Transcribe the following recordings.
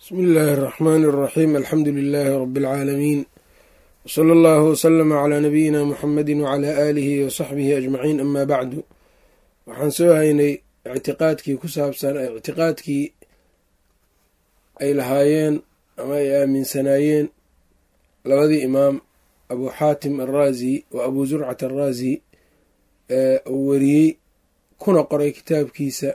bsmi illaahi اraxmaani اraxiim alxamdu lilaahi rabi اlcaalamiin wsala allahu wslama calaa nabiyina muxamedi wcalaa aalihi wasaxbihi ajmaciin ama bacdu waxaan soo haynay ictiqaadkii ku saabsan ictiqaadkii ay lahaayeen ama ay aaminsanaayeen labadii imaam abu xaatim alraazi wa abu zurcat alraazi ee uu wariyey kuna qoray kitaabkiisa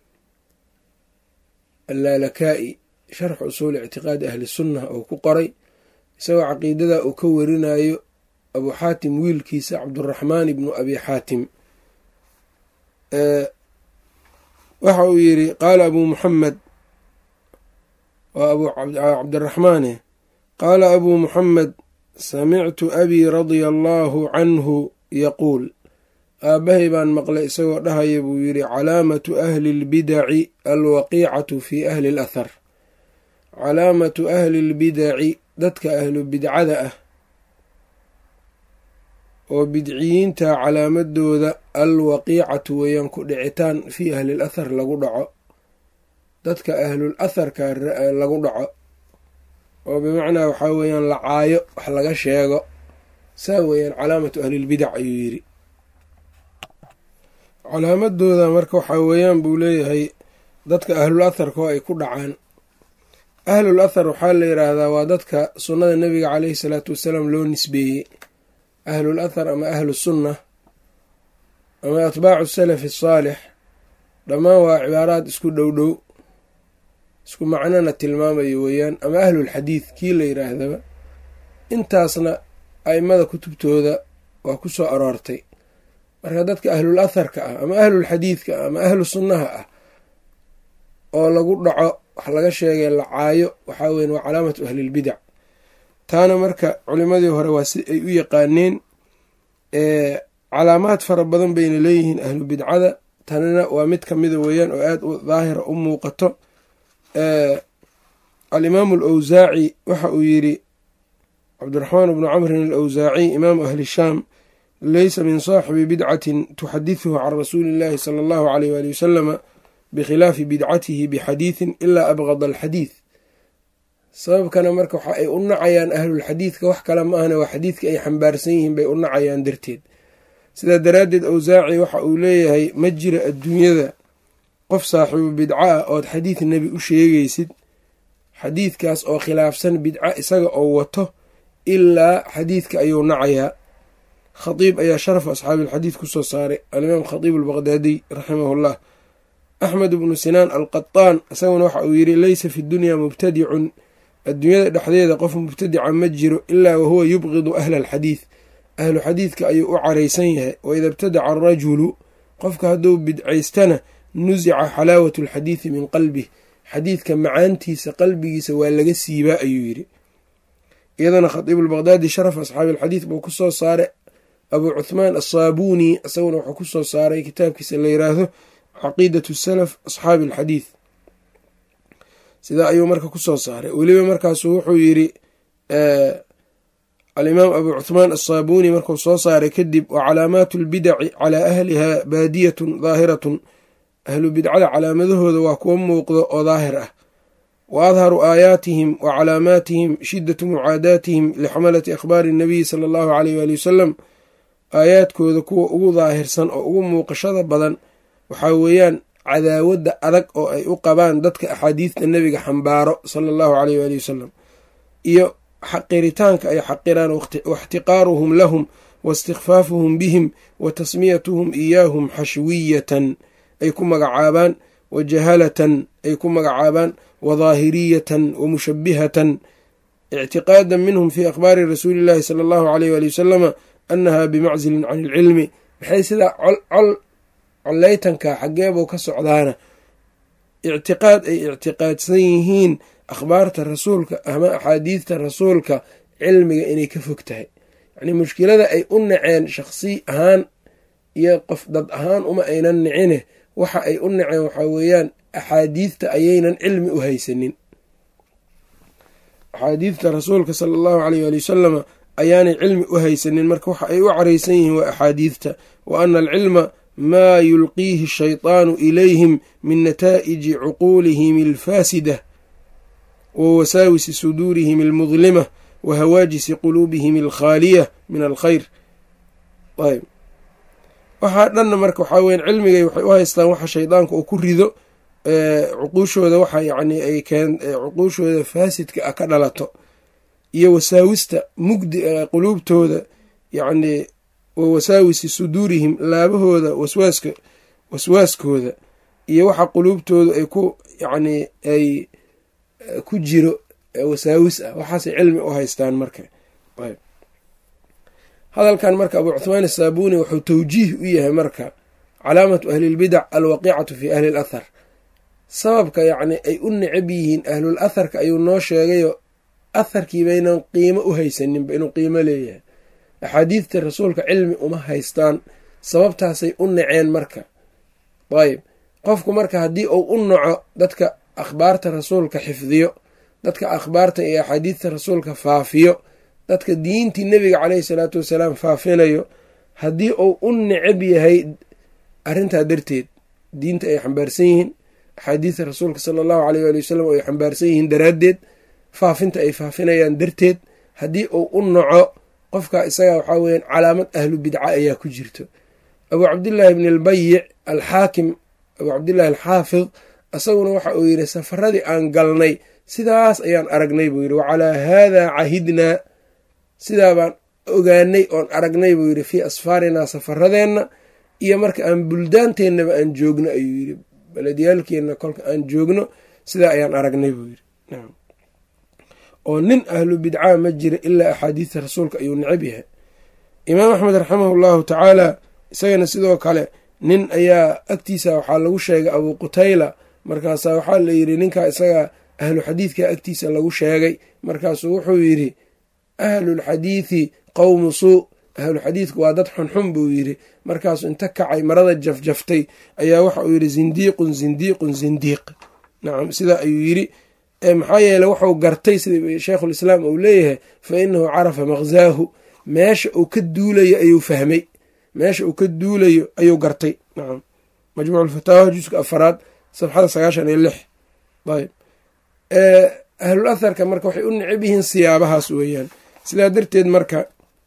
allaalakaa'i sharx usuuli ictiqaadi ahli sunnah oo ku qoray isagoo caqiidada uu ka warinayo abu xaatim wiilkiisa cabduraxmaan ibnu abi xaatim waxa uu yidhi qaala abuu muxamed waa abu cabdiraxmaane qaala abuu muxamed samictu abii radia allaahu canhu yaquul aabbahay baan maqlay isagoo dhahaya buu yidhi calaamatu ahli lbidaci alwaqiicatu fi ahli alathar calaamatu ahli lbidaci dadka ahlu bidcada ah oo bidciyiinta calaamadooda alwaqiicatu weeyaan ku dhicitaan fii ahli l athar lagu dhaco dadka ahlul atharka lagu dhaco oo bimacnaa waxaa weeyaan la caayo wax laga sheego saa weeyaan calaamatu ahlilbidac ayuu yidhi calaamadooda marka waxaa weeyaan buu leeyahay dadka ahlul atharka oo ay ku dhacaan ahlul athar waxaa la yidhaahdaa waa dadka sunnada nebiga caleyhi salaatu wasalaam loo nisbeeyey ahlul athar ama ahlu sunna ama atbaacu salafi asaalix dhammaan waa cibaaraad isku dhow dhow isku macnona tilmaamayo weeyaan ama ahlulxadiid kii la yidhaahdaba intaasna a'immada kutubtooda waa ku soo aroortay marka dadka ahlul atharka ah ama ahlulxadiidka ah ama ahlu sunnaha ah oo lagu dhaco wax laga sheegay la caayo waxaa weyan waa calaamatu ahlilbidac taana marka culimadii hore waa si ay u yaqaaneen calaamaad fara badan bayna leeyihiin ahlu bidcada tanina waa mid kamida weeyaan oo aada u daahira u muuqato alimaamu alawsaaci waxa uu yidhi cabdiraxmaan bnu camrin alawsaaci imaamu ahli shaam leysa min saaxibi bidcatin tuxadiثuhu can rasuuli اllahi sala allahu aleyh wali wasalama bikhilaafi bidcatihi bixadiidin ilaa abgada alxadiid sababkana marka waxa ay u nacayaan ahlulxadiidka wax kale ma ahna waa xadiidka ay xambaarsan yihiin bay u nacayaan darteed sidaa daraaddeed awsaaci waxa uu leeyahay ma jira adduunyada qof saaxiibu bidca ah ood xadiid nebi u sheegaysid xadiidkaas oo khilaafsan bidca isaga oo wato ilaa xadiidka ayuu nacayaa khadiib ayaa sharafu asxaabiilxadiid ku soo saaray alimaam khadiib albaqdaadiy raximahullah axmed bnu sinaan alqataan isaguna waxa uu yidhi leysa fi dunyaa mubtadicun adduunyada dhexdeeda qof mubtadica ma jiro ilaa wahuwa yubqidu ahla alxadiid ahlu xadiidka ayuu u caraysan yahay waida ibtadaca arajulu qofka hadduu bidcaystana nusica xalaawatu alxadiidi min qalbih xadiidka macaantiisa qalbigiisa waa laga siibaa ayuu yidhi iyadana khadiib albaqdaadi sharaf asxaabi alxadiid buu ku soo saaray abuu cuthmaan asaabuuni isaguna wuxuu ku soo saaray kitaabkiisa la yiraahdo caqiidatu salaf asxaabi alxadiid sidaa ayuu marka ku soo saaray weliba markaasu wuxuu yidhi alimaam abuu cuthmaan asaabuuni markuu soo saaray kadib wa calaamaatu albidaci calaa ahliha baadiyatun daahiratun ahlu bidcada calaamadahooda waa kuwa muuqdo oo daahir ah wa adharu aayaatihim wa calaamaatihim shiddatu mucaadaatihim lixamalati akhbaari nabiyi sala allahu aleyh waali wasalam aayaadkooda kuwa ugu daahirsan oo ugu muuqashada badan waxaa weeyaan cadaawadda adag oo ay u qabaan dadka axaadiidta nebiga xambaaro sala allahu aleyh waali wasalam iyo xaqiritaanka ay xaqiraan waixtiqaaruhum lahum waistikfaafuhum bihim wa tasmiyatuhum iyaahum xashwiyatan ay ku magacaabaan wa jahalatan ay ku magacaabaan wa daahiriyatan wa mushabihatan ictiqaadan minhum fii akhbaari rasuuli llahi sala allahu aleyh waali wasalama annaha bimaczilin can ilcilmi maxay sidaa col coleytanka xaggeebuu ka socdaana ictiqaad ay ictiqaadsan yihiin akhbaarta rasuulka ama axaadiidta rasuulka cilmiga inay ka fog tahay yacnii mushkilada ay u naceen shakhsi ahaan iyo qof dad ahaan uma aynan nicine waxa ay u naceen waxaa weeyaan axaadiidta ayaynan cilmi u haysanin axaadiidta rasuulka sala allahu aleyh waali wasalama ayaanay cilmi u haysanin marka waxa ay u caraysan yihiin waa axaadiidta wa ana alcilma maa yulqiihi ashaytaanu ilayhim min nataa'iji cuquulihim alfaasida wa wasaawisi suduurihim almudlima wa hawaajisi quluubihim alkhaaliya min alkhayr ayb waxaa dhanna marka waxaa weyan cilmigay waxay u haystaan waxa shaydaanka uu ku rido cuquushooda waxa yacni ay keen cuquushooda faasidka ah ka dhalato iyo wasaawista mugdi quluubtooda yacni wa wasaawisi suduurihim laabahooda waswaaska waswaaskooda iyo waxa quluubtooda ay ku yacni ay ku jiro wasaawis ah waxaasay cilmi u haystaan marka ayb hadalkan marka abu cuhmaan asaabuni wuxuu tawjiih u yahay marka calaamatu ahlilbidac alwaqiicatu fi ahli l athar sababka yacni ay u necab yihiin ahlul atharka ayuu noo sheegayo atharkii baynan qiimo u haysaninba inuu qiimo leeyahay axaadiidta rasuulka cilmi uma haystaan sababtaasay u naceen marka ayb qofku marka haddii uu u naco dadka akhbaarta rasuulka xifdiyo dadka akhbaarta iyo axaadiidta rasuulka faafiyo dadka diintii nebiga caleyhi salaatu wasalaam faafinayo haddii uu u necab yahay arrintaa darteed diinta ay xambaarsan yihiin axaadiidta rasuulka sala allahu aleyh waali wasalam ay xambaarsan yihiin daraaddeed faafinta ay faafinayaan darteed haddii uu u naco qofka isaga waxaa weeyaan calaamad ahlu bidca ayaa ku jirto abuu cabdillaahi bni albayic alxaakim abuu cabdillahi alxaafid isaguna waxa uu yidhi safaradii aan galnay sidaas ayaan aragnay buu yidhi wacalaa haadaa cahidnaa sidaa baan ogaanay oon aragnay buu yidhi fii asfaarinaa safaradeenna iyo marka aan buldaanteennaba aan joogno ayuu yidhi beledyaalkeenna kolka aan joogno sidaa ayaan aragnay buu yidhi oo nin ahlu bidcaa ma jira ilaa axaadiidta rasuulka ayuu necab yahay imaam axmed raximahu llahu tacaala isagana sidoo kale nin ayaa agtiisa waxaa lagu sheegay abuu qutayla markaasaa waxaa la yidhi ninkaa isaga ahlu xadiidka agtiisa lagu sheegay markaasuu wuxuu yidhi ahlulxadiidi qowmu suu ahluxadiidku waa dad xunxun buu yidhi markaasuu inta kacay marada jafjaftay ayaa waxa uu yidhi zindiiqun zindiiqun zindiiq nacam sidaa ayuu yidhi maxaa yeele wuxuu gartay sida sheikhulislaam uu leeyahay fa inahu carafa maqzaahu meesha uu ka duulayo ayuu fahmay meesha uu ka duulayo ayuu gartay nacam majmuuculfataawa juska afaraad safxada sagaashan iyo lix ayb ahlul atharka marka waxay u necab yihiin siyaabahaas weeyaan sidaa darteed marka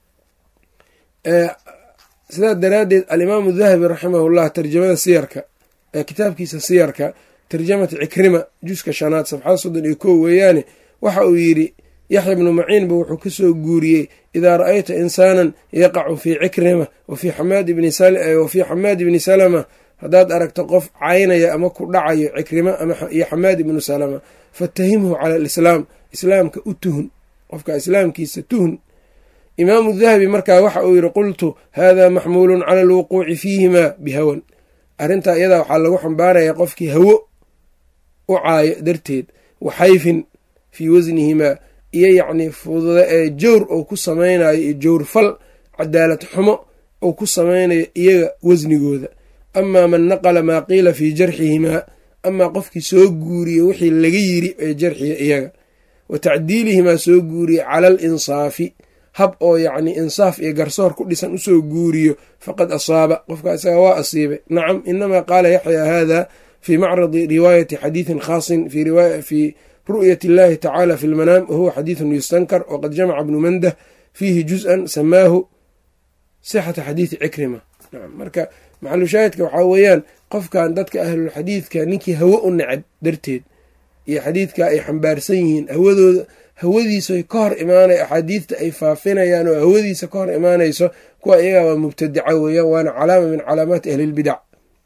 sidaa daraaddeed alimaamu dahabi raximahullah tarjamada siyarka kitaabkiisa siyarka tarjamata cikrima juska shanaad safxada soddon iyo kow weeyaane waxa uu yidhi yaxya bnu maciinba wuxuu ka soo guuriyey idaa ra'ayta insaanan yaqacu fii cikrima wa fii xamaad ibni salama haddaad aragto qof caynaya ama ku dhacayo cikrima iyo xamaad ibnu salama fatahimhu cala alislaam islaamka u tuhun qofka islaamkiisa tuhun imaamu dahabi markaa waxa uu yidhi qultu hada maxmuulun cala alwuquuci fiihima bihawan arrintaa iyadaa waxaa lagu xambaarayaa qofkii hawo u caayo darteed waxayfin fii wasnihimaa iyo yacnii fududa ee jowr ou ku samaynayo iyo jowr fal cadaalad xumo ou ku samaynayo iyaga wasnigooda amaa man naqala maa qiila fii jarxihimaa amaa qofkii soo guuriye wixii laga yiri ee jarxiya iyaga wa tacdiilihimaa soo guuriye cala al insaafi hab oo yacni insaaf iyo garsoor ku dhisan usoo guuriyo faqad asaaba qofka isaga waa asiibay nacam inamaa qaala yaxya hada fii macradi riwaayati xadiidin khaasin fii ru'yat illahi tacaala fi lmanaam wahuwa xadiidun yustankar waqad jamaca bnu mandah fiihi juz-an samaahu sixata xadiidi cikrima nacam marka maxalushaahidka waxaa weeyaan qofkan dadka ahlulxadiidka ninkii hawo u necab darteed iyo xadiidka ay xambaarsan yihiin hawadooda hawadiisoy ka hor imaanay axaadiidta ay faafinayaan oo hawadiisa ka hor imaanayso kuwa iyagaa waa mubtadica weeyaan waana calaama min calaamaati ahlilbidac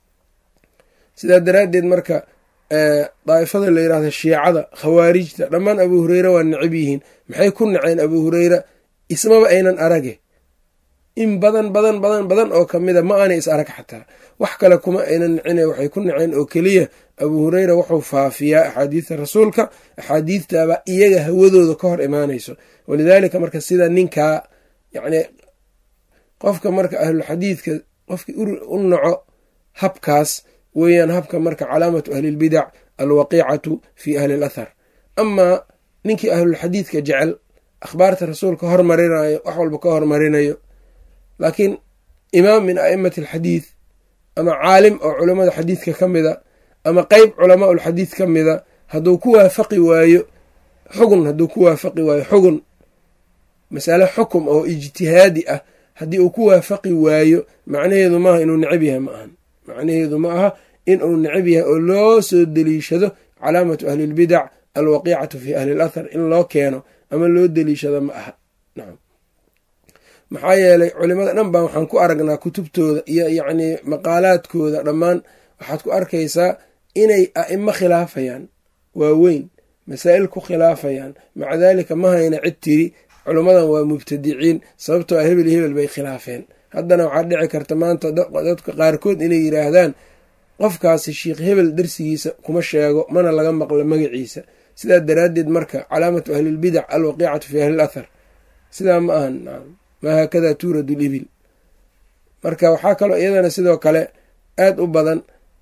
sidaa daraaddeed marka daa'ifada la yidhahda shiicada khawaarijta dhammaan abuu hureyre waa necab yihiin maxay ku naceen abuu hureyra ismaba aynan arage in badan badan badan badan oo kamida ma aanay is arag xataa wax kale kuma aynan nicine waxay ku naceen oo keliya abuu hureyra wuxuu faafiyaa axaadiidta rasuulka axaadiidtaba iyaga hawadooda ka hor imaanayso walidaalika marka sida ninkaa yacni qofka marka ahlulxadiidka qofkii u naco habkaas weeyaan habka marka calaamatu ahlilbidac alwaqiicatu fii ahli l athar amaa ninkii ahlulxadiidka jecel akhbaarta rasuulka hormarinayo wax walba ka hormarinayo laakiin imaam min a'imati alxadiid ama caalim oo culammada xadiidka ka mida ama qeyb culamaa ulxadiid ka mida hadduu ku waafaqi waayo xugun hadduu ku waafaqi waayo xugun masale xukum oo ijtihaadi ah haddii uu ku waafaqi waayo macnaheedu maaha inuu necab yahay ma ahan macnaheedu ma aha in uu necab yahay oo loo soo deliishado calaamatu ahlilbidac alwaqiicatu fi ahli lathar in loo keeno ama loo deliishado ma aha nacam maxaa yeelay culimada dhan baa waxaan ku aragnaa kutubtooda iyo yacnii maqaalaadkooda dhammaan waxaad ku arkaysaa inay a'imo khilaafayaan waaweyn masaa'il ku khilaafayaan maca daalika ma hayna cid tiri culimmadan waa mubtadiciin sababtoo ah hebel hebel bay khilaafeen haddana waxaa dhici karta maanta dadka qaarkood inay yidhaahdaan qofkaasi sheikh hebel darsigiisa kuma sheego mana laga maqlo magaciisa sidaa daraaddeed marka calaamatu ahlilbidac alwaqiicatu fi ahli lathar sidaa ma ahan maa haakada tuuradu libil marka waxaa kaloo iyadana sidoo kale aad u badan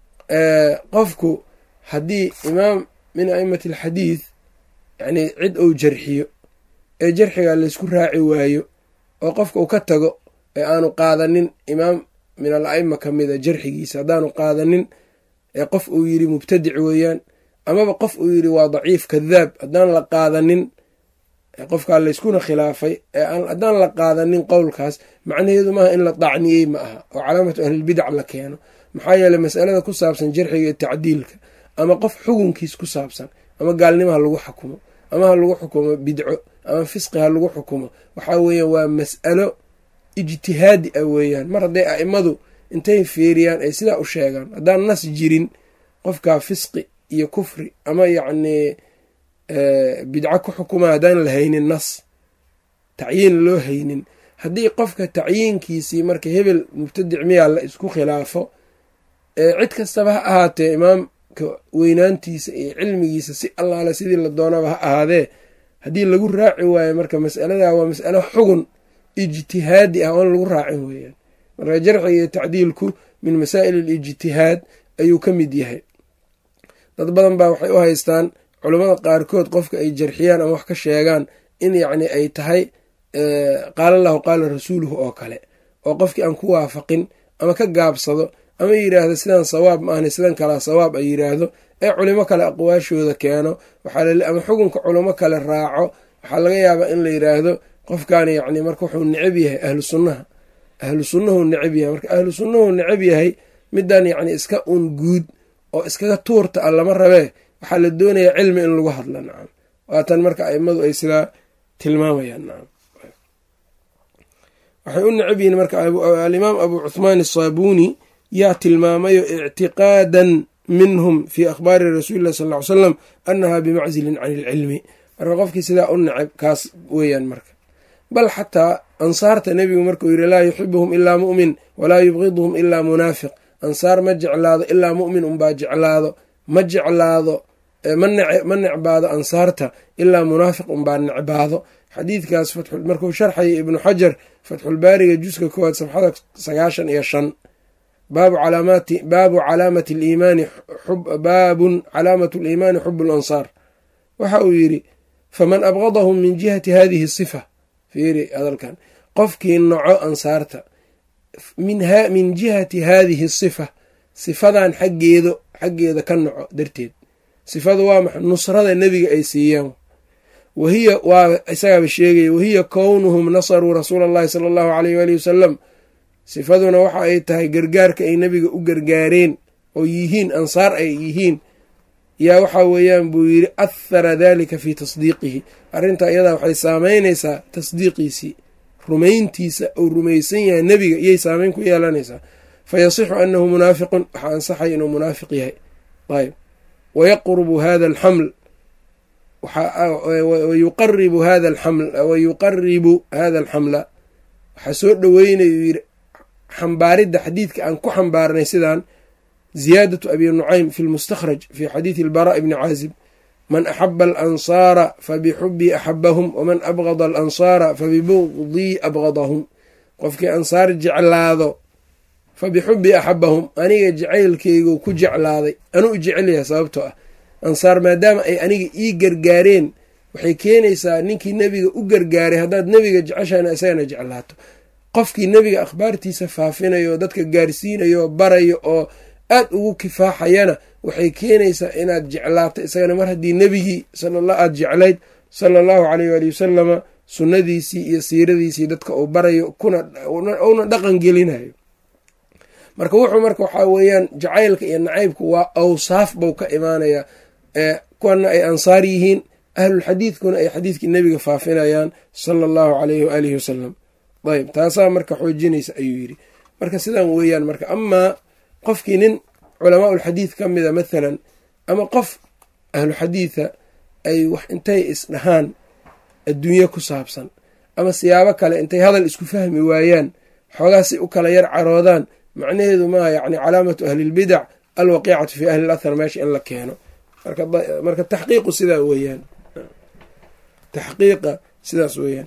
qofku haddii imaam min aimati alxadiid yacnii cid uu jarxiyo ee jarxiga laysku raaci waayo oo qofka uu ka tago ee aanu qaadanin imaam min al aima ka mida jarxigiisa haddaanu qaadanin ee qof uu yidhi mubtadic weeyaan amaba qof uu yidhi waa daciif kadaab haddaan la qaadanin qofkaa layskuna khilaafay haddaan la qaadanin qowlkaas macnaheedu maaha in la dacniyey ma aha oo calaamatu ahlilbidac la keeno maxaa yeeley masalada ku saabsan jarxiga iyo tacdiilka ama qof xukunkiis ku saabsan ama gaalnimo ha lagu xukumo ama ha lagu xukumo bidco ama fisqi ha lagu xukumo waxaa weeyaan waa mas'alo ijtihaadi ah weeyaan mar hadday a'imadu intay fiiriyaan ay sidaa u sheegaan haddaan nas jirin qofkaa fisqi iyo kufri ama yacnii bidco ku xukuma haddaan la haynin nas tacyiin loo haynin haddii qofka tacyiinkiisii marka hebel mubtadic miyaa la isku khilaafo cid kastaba ha ahaatee imaamka weynaantiisa iyo cilmigiisa si allaale sidii la doonaba ha ahaadee haddii lagu raaci waayo marka mas'alada waa mas'alo xugun ijtihaadi ah oon lagu raacin weeyaan marka jarxiga iyo tacdiilku min masaa'il alijtihaad ayuu ka mid yahay dad badan baa waxay u haystaan culammada qaarkood qofka ay jarxiyaan ama wax ka sheegaan in yacni ay tahay qaala allahu qaala rasuuluhu oo kale oo qofkii aan ku waafaqin ama ka gaabsado ama yidhaahdo sidaan sawaab ma ahna sidan kalaa sawaab ay yidhaahdo ee culimo kale aqwaashooda keeno ama xukunka culimo kale raaco waxaa laga yaabaa in la yidhaahdo qofkan yacni marka wuxuu necab yahay ahlu sunnaha ahlu sunnahu necab yahay marka ahlu sunnahu necab yahay midan yacni iska un guud oo iskaga tuurta a lama rabee waxaa la doonayaa cilmi in lagu hadla nacam waatan marka aimadu ay sidaa tilmaamayaan nacam waxay u necab yihiin marka alimaam abu cuthmaan asaabuuni yaa tilmaamayo ictiqaadan minhum fii akhbaari rasuuli llahi sal ly salam annaha bimacsilin can ilcilmi marka qofkii sidaa u necab kaas weeyaan marka bal xataa ansaarta nebigu markuu yidhi laa yuxibuhum ilaa mu'min walaa yubqiduhum ilaa munaafiq ansaar ma jeclaado ilaa mu'min unbaa jeclaado ma jeclaado ma necbaado ansaarta ilaa munaafiq unbaa necbaado xadiidkaas markuu sharxaya ibnu xajar fatxulbaariga juska koowaad safxada sagaashan iyo shan baabu calaamati liimaani baabun calaamatu liimaani xubu lansaar waxa uu yidhi faman abgadahum min jihati hadihi sifa fiiri hadalkan qofkii noco ansaarta min jihati haadihi sifa sifadan xaggeedo xaggeeda ka noco darteed sifadu waa maxa nusrada nebiga ay siiyeen wahiya waa isagaaba sheegaya wahiya kownuhum nasaruu rasuula allahi sala allahu aleyh waali wasalam sifaduna waxa ay tahay gargaarka ay nebiga u gargaareen oo yihiin ansaar ay yihiin yaa waxaa weeyaan buu yidhi athara dalika fii tasdiiqihi arrintaa iyadaa waxay saameynaysaa tasdiiqiisii rumayntiisa uu rumaysan yahay nebiga iyay saameyn ku yeelanaysaa fa yasixu annahu munaafiqun waxaa ansaxay inuu munaafiq yahay ayb wayaqrubu hada alxaml wayuqaribu hada alxaml wayuqaribu hada alxamla waxaa soo dhoweynayuu yidhi xambaaridda xadiidka aan ku xambaarnay sidaan ziyaadatu abi nucaym fi lmustakhraj fi xadiidi albara bni caazib man axaba alansaara fabixubii axabahum waman abgada alansaara fabibugdii abgadahum qofkii ansaar jeclaado fabixubii axabahum aniga jacaylkeygu ku jeclaaday anuu jecelyahay sababtoo ah ansaar maadaama ay aniga ii gargaareen waxay keenaysaa ninkii nebiga u gargaaray haddaad nebiga jeceshahayna isagana jeclaato qofkii nebiga akhbaartiisa faafinayo oo dadka gaarsiinayo oo barayo oo aad ugu kifaaxayana waxay keenaysaa inaad jeclaato isagana mar haddii nebigii aad jeclayd sala allahu caleyh waali wasalama sunnadiisii iyo siiradiisii dadka uu barayo kuna dhaqan gelinayo marka wuxuu marka waxaa weeyaan jacaylka iyo nacaybku waa awsaaf buu ka imaanayaa kuwana ay ansaar yihiin ahlulxadiidkuna ay xadiidkii nebiga faafinayaan sala allahu caleyhi waalihi wasalam ayb taasaa marka xoojinaysa ayuu yidhi marka sidaan weeyaan marka amaa qofkii nin culamaa ulxadiid ka mida mathalan ama qof ahlu xadiida ay wax intay isdhahaan adduunye ku saabsan ama siyaabo kale intay hadal isku fahmi waayaan xoogaa si u kala yar caroodaan macnaheedu maaha yacni calaamatu ahlilbidac alwaqiicatu fi ahli lathar meesha in la keeno marka taxqiiqu sidaa weeyaan taxqiiqa sidaas weeyaan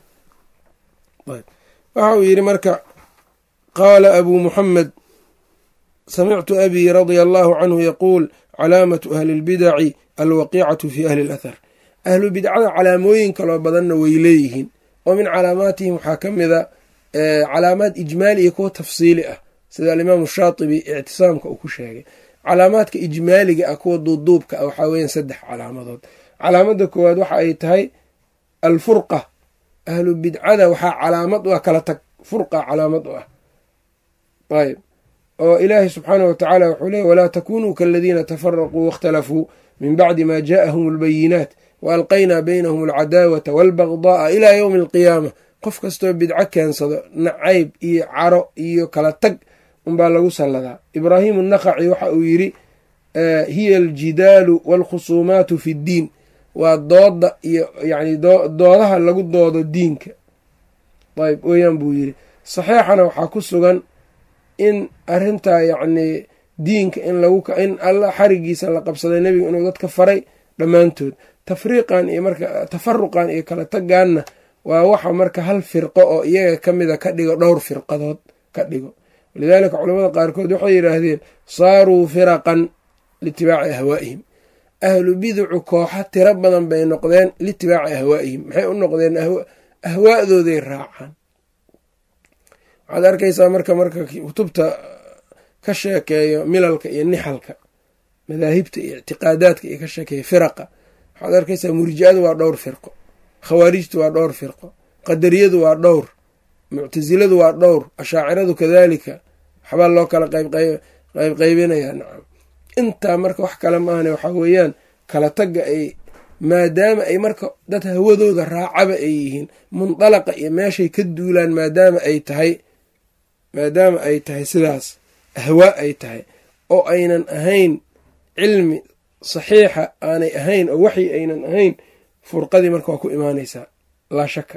waxa uu yidhi marka qaala abuu muxamed samictu abii radia allahu canhu yaquul calaamatu ahli lbidaci alwaqiicatu fi ahli lathar ahlu bidcada calaamooyin kaloo badanna way leeyihiin oo min calaamaatihim waxaa ka mida calaamaad ijmaali iyo kuwa tafsiili ah sida alimaamu shaatibi ictisaamka uu ku sheegay calaamaadka ijmaaliga ah kuwa duuduubka ah waxaa weeyaan saddex calaamadood calaamada koowaad waxa ay tahay alfurqa ahlu bidcada waxaa calaamad u ah kala tag furqa calaamad u ah ayb oo ilaahi subxaanah wa tacaala wuxuu leeyay walaa takunuu kaladiina tafaraquu waاkhtalafuu min bacdi ma jaءahum اlbayinaat waalqaynaa baynahum alcadaawata wاlbagda'a ilaa ywmi alqiyaama qof kastoo bidco keensado nacayb iyo caro iyo kala tag unbaa lagu salladaa ibraahimu naqaci waxa uu yidhi hiya aljidaalu waalkhusuumaatu fi ddiin waa dooda iyo yani doodaha lagu doodo diinka ayb weeyaan buu yidhi saxiixana waxaa ku sugan in arrintaa yacnii diinka in laguin alla xarigiisa la qabsaday nebiga inuu dadka faray dhammaantood tafriiqan iyo marka tafaruqan iyo kala tagaanna waa waxa marka hal firqo oo iyaga ka mida ka dhigo dhowr firqadood ka dhigo walidaalika culamada qaarkood waxay yidhaahdeen saaruu firaqan liitibaaci ahwaa'ihim ahlu biducu kooxa tiro badan bay noqdeen liitibaaci ahwaa'ihim maxay u noqdeen ahwaa'dooday raacaan waxaad arkaysaa marka marka kutubta ka sheekeeyo milalka iyo nixalka madaahibta iyo ictiqaadaadka iyo ka sheekeeyo firaqa waxaad arkaysaa murjicadu waa dhowr firqo khawaarijtu waa dhowr firqo qadariyadu waa dhowr muctasiladu waa dhowr ashaaciradu kadaalika waxbaa loo kala qaybqaybinayaa nacam intaa marka wax kale maahane waxaa weeyaan kala tagga ay maadaama ay marka dad hawadooda raacaba ay yihiin mundalaqa iyo meeshay ka duulaan maadaama ay tahay maadaama ay tahay sidaas ahwaa ay tahay oo aynan ahayn cilmi saxiixa aanay ahayn oo waxyi aynan ahayn furqadii marka waa ku imaanaysaa laa shaka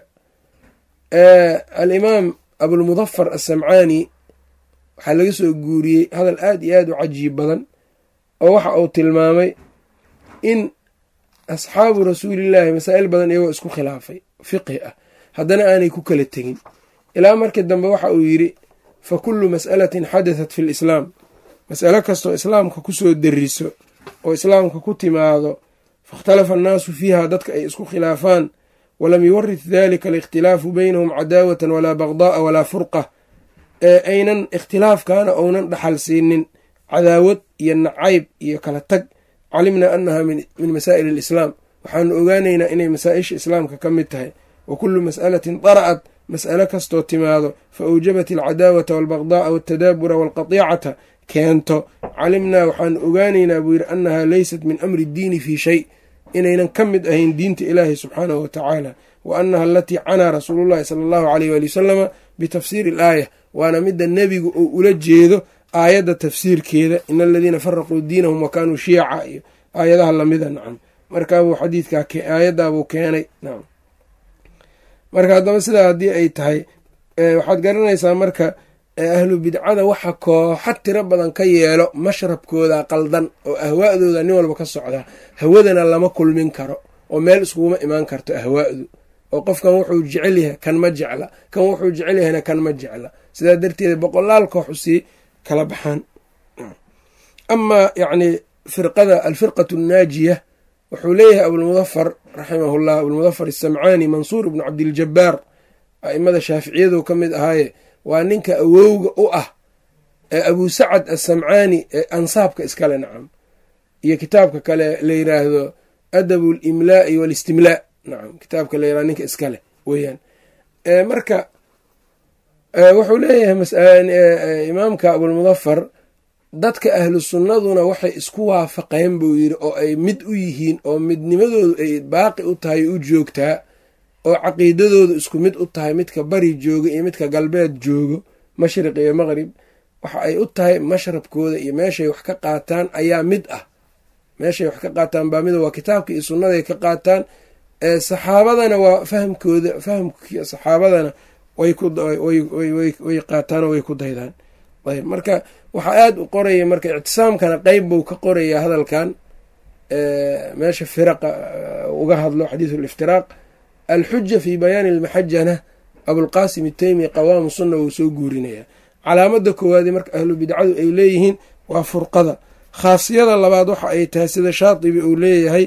alimaam abulmudafar assamcaani waxaa laga soo guuriyey hadal aad iyo aad u cajiib badan oo waxa uu tilmaamay in asxaabu rasuulillaahi masaa'il badan iyagoo isku khilaafay fiqhi ah haddana aanay ku kala tegin ilaa markii dambe waxa uu yidhi fa kullu mas'alatin xadatat fi lislaam mas'alo kastoo islaamka kusoo deriso oo islaamka ku timaado fakhtalafa annaasu fiiha dadka ay isku khilaafaan walam yuwarit dalika alikhtilaafu baynahum cadaawatan walaa bagda'a walaa furqa ee aynan ikhtilaafkaana ounan dhaxal siinin cadaawad iyo nacayb iyo kala tag calimnaa annaha min masaa'il alislaam waxaanu ogaanaynaa inay masaa-isha islaamka ka mid tahay wa kullu mas'alatin dara'at mas'alo kastoo timaado fa awjabat alcadaawata waalbagda'a waltadaabura waalqatiicata keento calimnaa waxaanu ogaanaynaa buu yidhi annaha leysat min amri ddiini fii shay inaynan ka mid ahayn diinta ilaahi subxaanahu wa tacaala wa annaha alatii canaa rasuulullahi sala allahu aleyh waali wasalama bitafsiiri alaaya waana midda nebigu uu ula jeedo aayadda tafsiirkeeda in aladiina faraquu diinahum wa kaanuu shiyaca iyo aayadaha lamida nacam markaabuu xadiidkaa aayaddaabuu keenay nacam marka haddaba sidaa haddii ay tahay waxaad garanaysaa marka ahlu bidcada waxa kooxa tiro badan ka yeelo mashrabkooda qaldan oo ahwaa'dooda nin walba ka socdaa hawadana lama kulmin karo oo meel iskuguma imaan karto ahwaa'du oo qofkan wuxuu jecel yahay kan ma jecla kan wuxuu jecel yahayna kan ma jecla sidaa darteeda boqolaal koox usii kala baxaan amaa yacni firqada alfirqatu annaajiya wuxuu leeyahay abulmudafar raximahullah abulmudafar asamcaani mansuur ibnu cabdiljabaar a'imada shaaficiyadu ka mid ahaaye waa ninka awowga u ah ee abuu sacad assamcaani ee ansaabka iskale nacam iyo kitaabka kale la yiraahdo adabu limlaa'i walistimlaa nacam kitaabka la yirahdo ninka iskale weeyaan marka wuxuu leeyahay imaamka abulmudafar dadka ahlu sunnaduna waxay isku waafaqeen buu yidhi oo ay mid u yihiin oo midnimadoodu ay baaqi u tahay u joogtaa oo caqiidadoodu isku mid u tahay midka bari jooga iyo midka galbeed joogo mashriq iyo maqrib waxa ay u tahay mashrabkooda iyo meeshay wax ka qaataan ayaa mid ah meeshay wax ka qaataan baa mida waa kitaabka iyo sunnaday ka qaataan saxaabadana waa fahmkooda fahamkii saxaabadana way qaataan oo way ku daydaan ayb marka waxaa aada u qoraya marka ictisaamkana qeyb buu ka qorayaa hadalkan meesha firaqa uga hadlo xadiisu liftiraaq alxuja fi bayaani almaxajana abulqaasim itaymi qawaamu sunna wuu soo guurinaya calaamada koowaadi marka ahlu bidcadu ay leeyihiin waa furqada khaasiyada labaad waxa ay tahay sida shaatibi uu leeyahay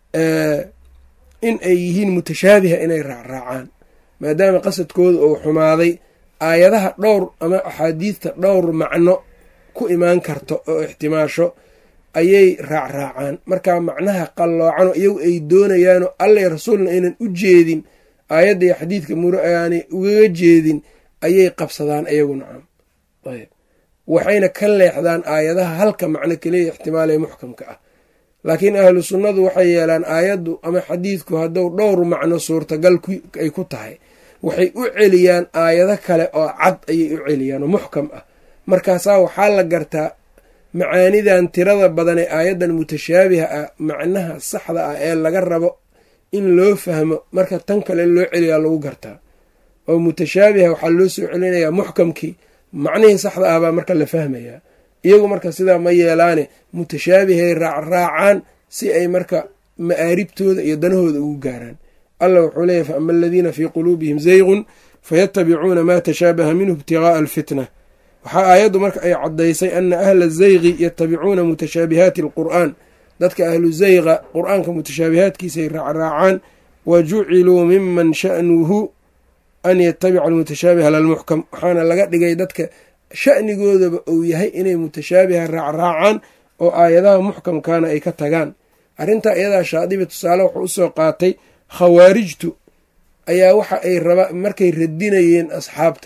in ay yihiin mutashaabiha inay raacraacaan maadaama qasadkooda uu xumaaday aayadaha dhowr ama axaadiidta dhowr macno ku imaan karto oo ixtimaasho ayay raacraacaan marka macnaha qalloocanoo iyagu ay doonayaanoo allay rasuulna aynan u jeedin aayadda iyo xadiidka muro aanay ugaga jeedin ayay qabsadaan iyagu nacam ayb waxayna ka leexdaan aayadaha halka macno keliya ixtimaalee muxkamka ah laakiin ahlu sunnadu waxay yeelaan aayaddu ama xadiidku hadduu dhowr macno suurtagal ay ku tahay waxay u celiyaan aayado kale oo cad ayay u celiyaan oo muxkam ah markaasaa waxaa la gartaa macaanidan tirada badan ee aayaddan mutashaabiha ah macnaha saxda ah ee laga rabo in loo fahmo marka tan kale loo celiyaa lagu gartaa oo mutashaabiha waxaa loo soo celinayaa muxkamkii macnihii saxda ah baa marka la fahmayaa iyagu marka sidaa ma yeelaane mutashaabihay raacraacaan si ay marka ma'aaribtooda iyo danahooda ugu gaaraan allah wuxuu leeyahy fa ama aladiina fii quluubihim zaygun fayatabicuuna maa tashaabaha minhu ibtigaaa alfitna waxaa aayaddu marka ay caddaysay ana ahla zayqi yatabicuuna mutashaabihaati alqur'aan dadka ahlu zayqa qur-aanka mutashaabihaadkiisaay raacraacaan wa juciluu miman sha'nuhu an yatabica almutashaabiha lalmuxkam waxaana laga dhigay dadka sha'nigoodaba uu yahay inay mutashaabiha raacraacaan oo aayadaha muxkamkaana ay ka tagaan arrintaa iyadaa shaadibi tusaale wuxuu usoo qaatay khawaarijtu ayaa waxa ay raba markay radinayeen asxaabta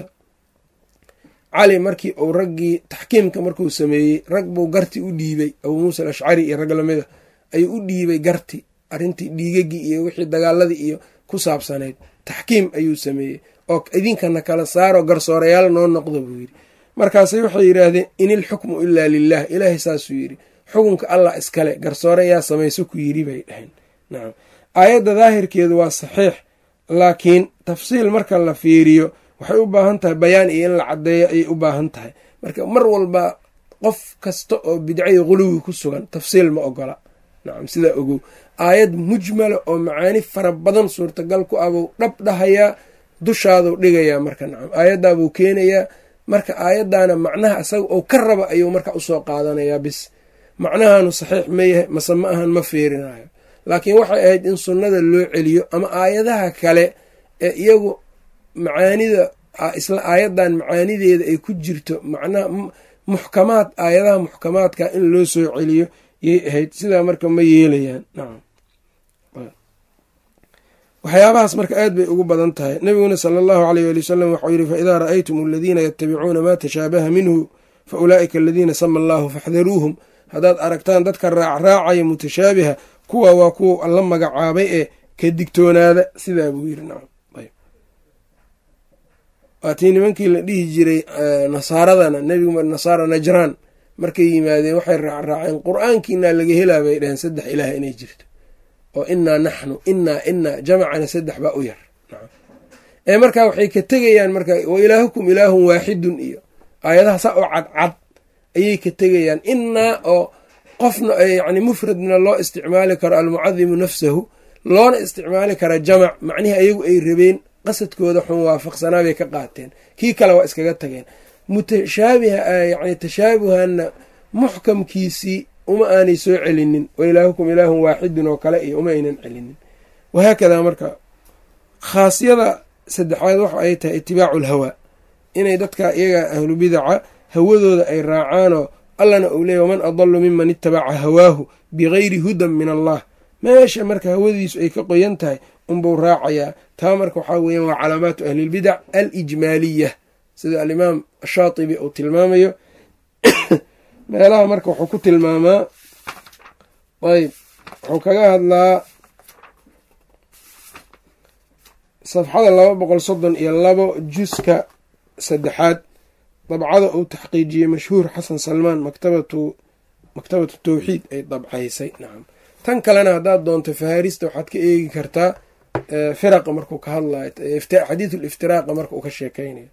cali markii uu raggii taxkiimka markuu sameeyey rag buu garti u dhiibay abuu muusa alashcari iyo rag lamida ayuu u dhiibay garti arrintii dhiigagii iyo wixii dagaaladii iyo ku saabsanayd taxkiim ayuu sameeyey oo idinkana kala saaro garsoorayaal noo noqdo buu yidhi markaasay waxay yidhaahdeen in ilxukmu ilaa lilah ilaahay saasuu yidhi xukunka allah iskale garsoore yaa samayso ku yidhi bay dhaheen nacam aayadda daahirkeedu waa saxiix laakiin tafsiil marka la fiiriyo waxay u baahan tahay bayaan iyo in la caddeeyo ayay u baahan tahay marka mar walba qof kasta oo bidcayo quluwi ku sugan tafsiil ma ogola nacam sidaa ogow aayad mujmala oo macaani fara badan suurtagal ku ah buu dhab dhahayaa dushaaduu dhigayaa marka nacam aayaddaabuu keenayaa marka aayaddaana macnaha isaga oo ka raba ayuu marka usoo qaadanayaa bis macnahaanu saxiix ma yahay mase ma ahan ma fiirinayo laakiin waxay ahayd in sunnada loo celiyo ama aayadaha kale ee iyagu macaanida isla aayaddan macaanideeda ay ku jirto macnaha muxkamaad aayadaha muxkamaadka in loo soo celiyo yay ahayd sidaa marka ma yeelayaan nacam waxyaabahaas marka aad bay ugu badan tahay nebiguna sala allahu aleyh ali wasalam waxau yidhi faidaa ra'aytum aladiina yatabicuuna maa tashaabaha minhu fa ulaa'ika aladiina sama allahu faxdaruuhum haddaad aragtaan dadka raacraacaya mutashaabiha kuwa waa kuwa la magacaabay ee ka digtoonaada sidaa buu yidhi nacam waatii nimankii la dhihi jiray nasaaradana nebigu nasaara najraan markay yimaadeen waxay raacraaceen qur-aankiinaa laga helaa bay dhaheen saddex ilaah inay jirto oo inaa naxnu inaa inaa jamacana saddex baa u yar ee markaa waxay ka tegayaan marka wa ilaahukum ilaahun waaxidun iyo aayadaha saa oo cadcad ayay ka tegayaan inaa oo qofna yani mufradna loo isticmaali karo almucadimu nafsahu loona isticmaali kara jamac macnihii ayagu ay rabeen qasadkooda xun waafaqsanaa bay ka qaateen kii kale waa iskaga tageen mutashaabiha yani tashaabuhanna muxkamkiisii uma aanay soo celinin wa ilaahukum ilaahun waaxidun oo kale iyo uma aynan celinin wahaakadaa marka khaasiyada saddexaad waxa ay tahay itibaacu alhawaa inay dadka iyaga ahlu bidaca hawadooda ay raacaanoo allana uu leeyay waman adalu miman itabaca hawaahu bigayri hudan min allah meesha marka hawadiisu ay ka qoyan tahay unbuu raacayaa taa marka waxaa weeyaan waa calaamaatu ahlilbidac alijmaaliya sida alimaam ashaatibi uu tilmaamayo meelaha marka wuxuu ku tilmaamaa ayb wuxuu kaga hadlaa safxada laba boqol soddon iyo labo juska saddexaad dabcada uu taxqiijiyey mashhuur xasan salmaan maktabatu maktabatu tawxiid ay dabcaysay nacam tan kalena haddaad doonto fahaarista waxaad ka eegi kartaa firaqa markuu ka hadlayo xadiidu liftiraaqa marka uu ka sheekeynayo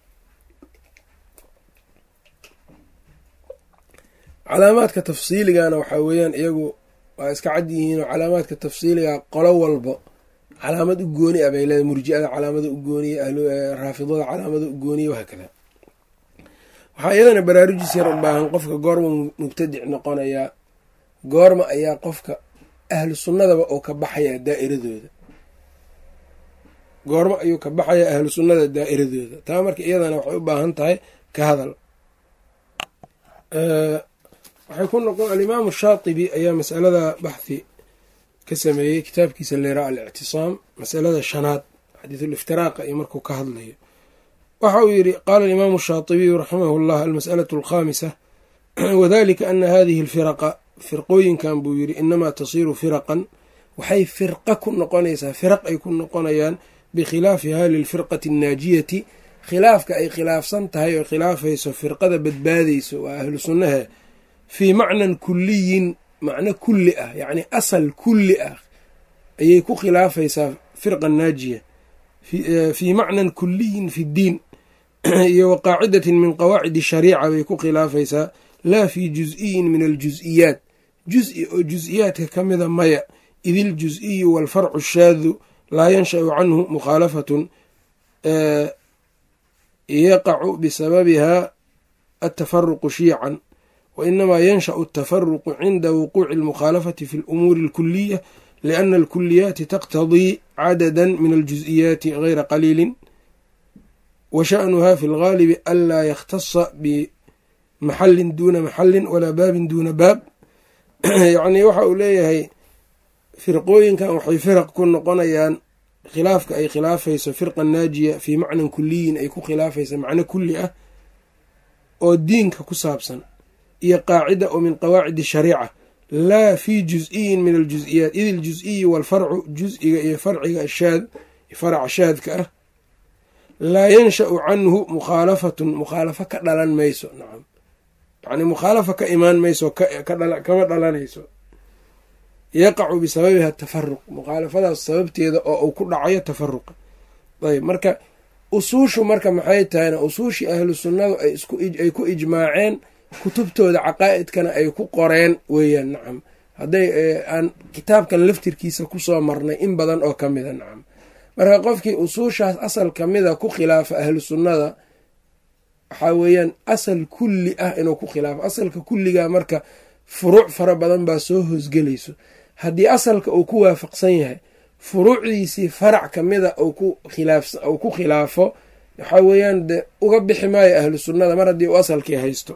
calaamaadka tafsiiligana waxaa weeyaan iyagu waa iska cad yihiinoo calaamaadka tafsiiliga qolo walbo calaamad u gooni ah bay leedahay murji'ada calaamada u gooniye raafidada calaamada u gooniye wahaakada waxaa iyadana baraarujis yar u baahan qofka goorma mubtadic noqonayaa goorma ayaa qofka ahlu sunnadaba oo ka baxayaa daa'iradooda goormo ayuu ka baxayaa ahlu sunnada daa'iradooda taa marka iyadana waxay u baahan tahay ka hadal waxay ku noqon alimaamu shaatibi ayaa masalada baxhi ka sameeyey kitaabkiisa leeraa alictisaam masalada shanaad xadiisuliftiraaqa iyo markuu ka hadlayo waxa uu yidhi qaala alimaamu shaatibiyu raximahu llah almas'alatu alkhaamisa wadalika ana hadihi alfiraqa firqooyinkan buu yidhi inamaa tasiiru firaqan waxay firqa ku noqonaysaa firaq ay ku noqonayaan bikhilaafiha lilfirqati annaajiyati khilaafka ay khilaafsan tahay oo khilaafayso firqada badbaadayso waa ahlu sunnahe fii macnan kuliyin macno kulli ah yacni asal kulli ah ayay ku khilaafaysaa firqa naajiya fii macnan kuliyin fi ddiin iyo wa qaacidatin min qawaacidi shariica bay ku khilaafaysaa laa fii juz-iyin min aljuz-iyaat juz-i oo juz-iyaadka ka mida maya id iljuz-iyu waalfarcu shaadu laa yansha'u canhu mukhaalafatun yaqacu bisababiha atafaruqu shiican wa inamaa yansha'u atafaruqu cinda wuquuci almukhaalafati fi alumuuri alkuliya liana alkuliyaati taqtadii cadada min aljuz-iyaati gayra qaliilin wa sha'nuha fi lgaalibi anlaa yakhtasa bimaxallin duuna maxallin walaa baabin duuna baab yacnii waxa uu leeyahay firqooyinkan waxay firaq ku noqonayaan khilaafka ay khilaafayso firqa naajiya fii macnan kuliyin ay ku khilaafaysa macno kulli ah oo diinka ku saabsan iyo qaacida oo min qawaacidi shariica laa fii juz-iyin min aljuz-iyaat id iljuz-iyu waalfarcu juz-iga iyo farciga ashaad faraca shaadka ah laa yansha'u canhu mukhaalafatun mukhaalafo ka dhalan mayso nacam yacni mukhaalafa ka imaan mayso kama dhalanayso yaqacu bisababiha tafaruq mukhaalafadaas sababteeda oo uu ku dhacayo tafaruqa ayb marka usuushu marka maxay tahayna usuushii ahlu sunnadu ay ku ijmaaceen kutubtooda caqaa'idkana ay ku qoreen weeyaan nacam hadday aan kitaabkan laftirkiisa kusoo marnay in badan oo ka mida nacam marka qofkii usuushaas asal ka mida ku khilaafa ahlu sunnada waxaa weeyaan asal kulli ah inuu ku khilaafo asalka kulliga marka furuuc fara badan baa soo hoosgelayso haddii asalka uu ku waafaqsan yahay furuucdiisii farac ka mida uu ku khilaafo waxaa weeyaan de uga bixi maayo ahlu sunnada mar haddii uu asalkii haysto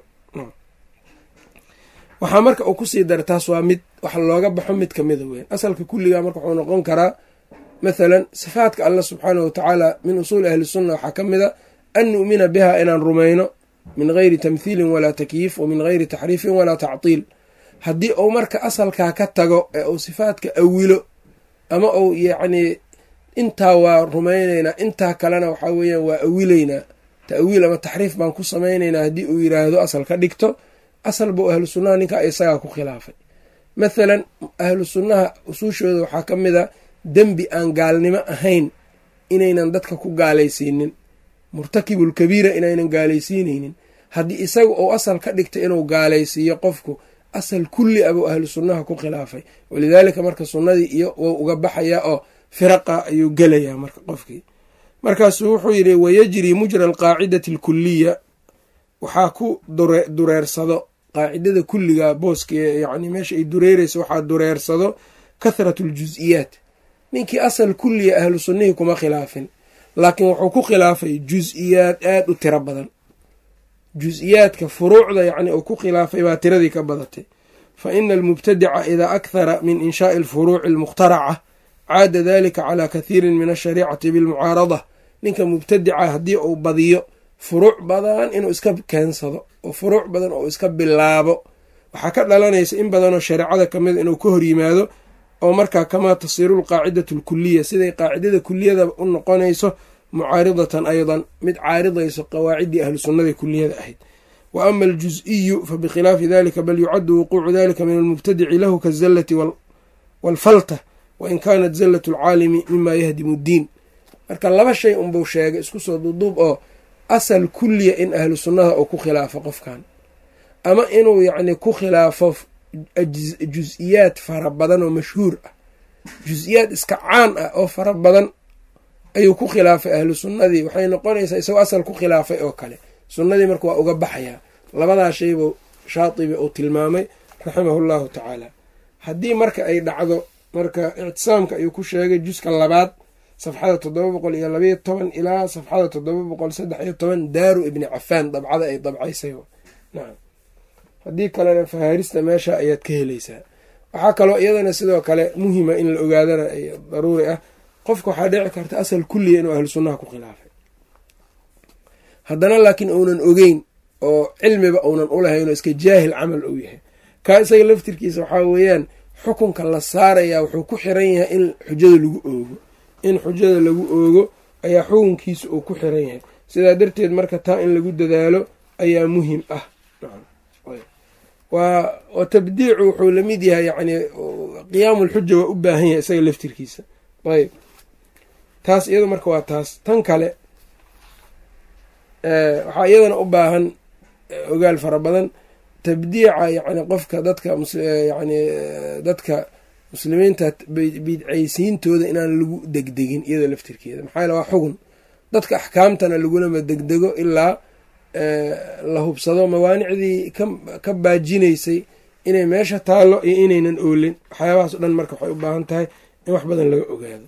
waxaa marka uu kusii dara taas waa mid wax looga baxo mid kamida weyan asalka kulliga marka wuxuu noqon karaa mathalan sifaadka allah subxaanahu watacaala min usuuli ahli sunna waxaa ka mida an nu'mina biha inaan rumayno min geyri tamthiilin walaa takyiif wa min geyri taxriifin walaa tactiil haddii uu marka asalkaa ka tago ee uu sifaadka awilo ama uu yacnii intaa waa rumaynaynaa intaa kalena waxaa weeyaan waa awilaynaa ta'wiil ama taxriif baan ku samaynaynaa haddii uu yiraahdo asal ka dhigto asal buu ahlu sunnaha ninka isagaa ku khilaafay mathalan ahlu sunnaha usuushooda waxaa ka mid a dembi aan gaalnimo ahayn inaynan dadka ku gaalaysiinin murtakibulkabiira inaynan gaalaysiinaynin haddii isaga uu asal ka dhigta inuu gaalaysiiyo qofku asal kulli a buu ahlu sunnaha ku khilaafay walidaalika marka sunnadii iyo wou uga baxayaa oo firaqa ayuu gelayaa marka qofkii markaasuu wuxuu yidhi wayajri mujra alqaacidati alkuliya waxaa ku dureersado qaacidada kulliga booska yani meesha ay dureereyso waxaa dureersado kathratu aljuz-iyaat ninkii asal kulliya ahlu sunnihii kuma khilaafin laakiin wuxuu ku khilaafay juz-iyaad aada u tiro badan jus-iyaadka furuucda yacni uu ku khilaafay baa tiradii ka badatay fa ina almubtadica idaa akhara min inshaai alfuruuci almukhtaraca caada dalika calaa kathiirin min ashariicati bilmucaarada ninka mubtadica haddii uu badiyo furuuc badan inuu iska keensado oo furuuc badan oo iska bilaabo waxaa ka dhalanaysa in badanoo shareecada kamid inuu ka hor yimaado oo markaa kamaa tasiiru lqaacidatu alkuliya siday qaacidada kuliyada u noqonayso mucaaridatan aydan mid caaridayso qawaaciddii ahlu sunnada kuliyada ahayd wa ama aljus-iyu fa bikhilaafi dalika bal yucaddu wuquucu dalika min almubtadici lahu kazallati waalfalta wain kaanat zallatu alcaalimi mima yahdimu ddiin marka laba shay unbuu sheegay isku soo duuduub oo asal kulliya in ahlu sunnada uu ku khilaafo qofkan ama inuu yacni ku khilaafo jus-iyaad fara badan oo mashhuur ah jus-iyaad iska caan ah oo fara badan ayuu ku khilaafay ahlu sunnadii waxay noqonaysaa isagoo asal ku khilaafay oo kale sunnadii marka waa uga baxayaa labadaa shaybuu shaatibi uu tilmaamay raximahu llahu tacaala haddii marka ay dhacdo marka ictisaamka ayuu ku sheegay juska labaad safxada toddoba boqol iyo labayo toban ilaa safxada toddoba boqol saddex iyo toban daaru ibni cafaan dabcada ay dabcaysay nacam haddii kalena fahaarista meesha ayaad ka helaysaa waxaa kaloo iyadana sidoo kale muhima in la ogaadana ay daruuri ah qofka waxaa dhici karta asal kulliya inuu ahlu sunnaha ku khilaafay haddana laakiin uunan ogeyn oo cilmiba uunan ulahayn oo iska jaahil camal uu yahay kaa isaga laftirkiisa waxaa weeyaan xukunka la saarayaa wuxuu ku xiran yahay in xujada lagu oogo in xujada lagu oogo ayaa xukunkiisa uu ku xiran yahay sidaa darteed marka taa in lagu dadaalo ayaa muhim ah wa tabdiicu wuxuu lamid yahay yani qiyaamu lxuja waa u baahan yahay isaga laftirkiisa ayb taas iyado marka waa taas tan kale waxaa iyadana u baahan ogaal fara badan tabdiica yani qofka dadka yani dadka muslimiinta bidcaysiintooda inaan lagu degdegin iyada laftirkeeda maxaa yale waa xugun dadka axkaamtana lagulama degdego ilaa la hubsado mawaanicdii ka baajinaysay inay meesha taallo iyo inaynan oolin waxyaabahaas o dhan marka waxay u baahan tahay in wax badan laga ogaado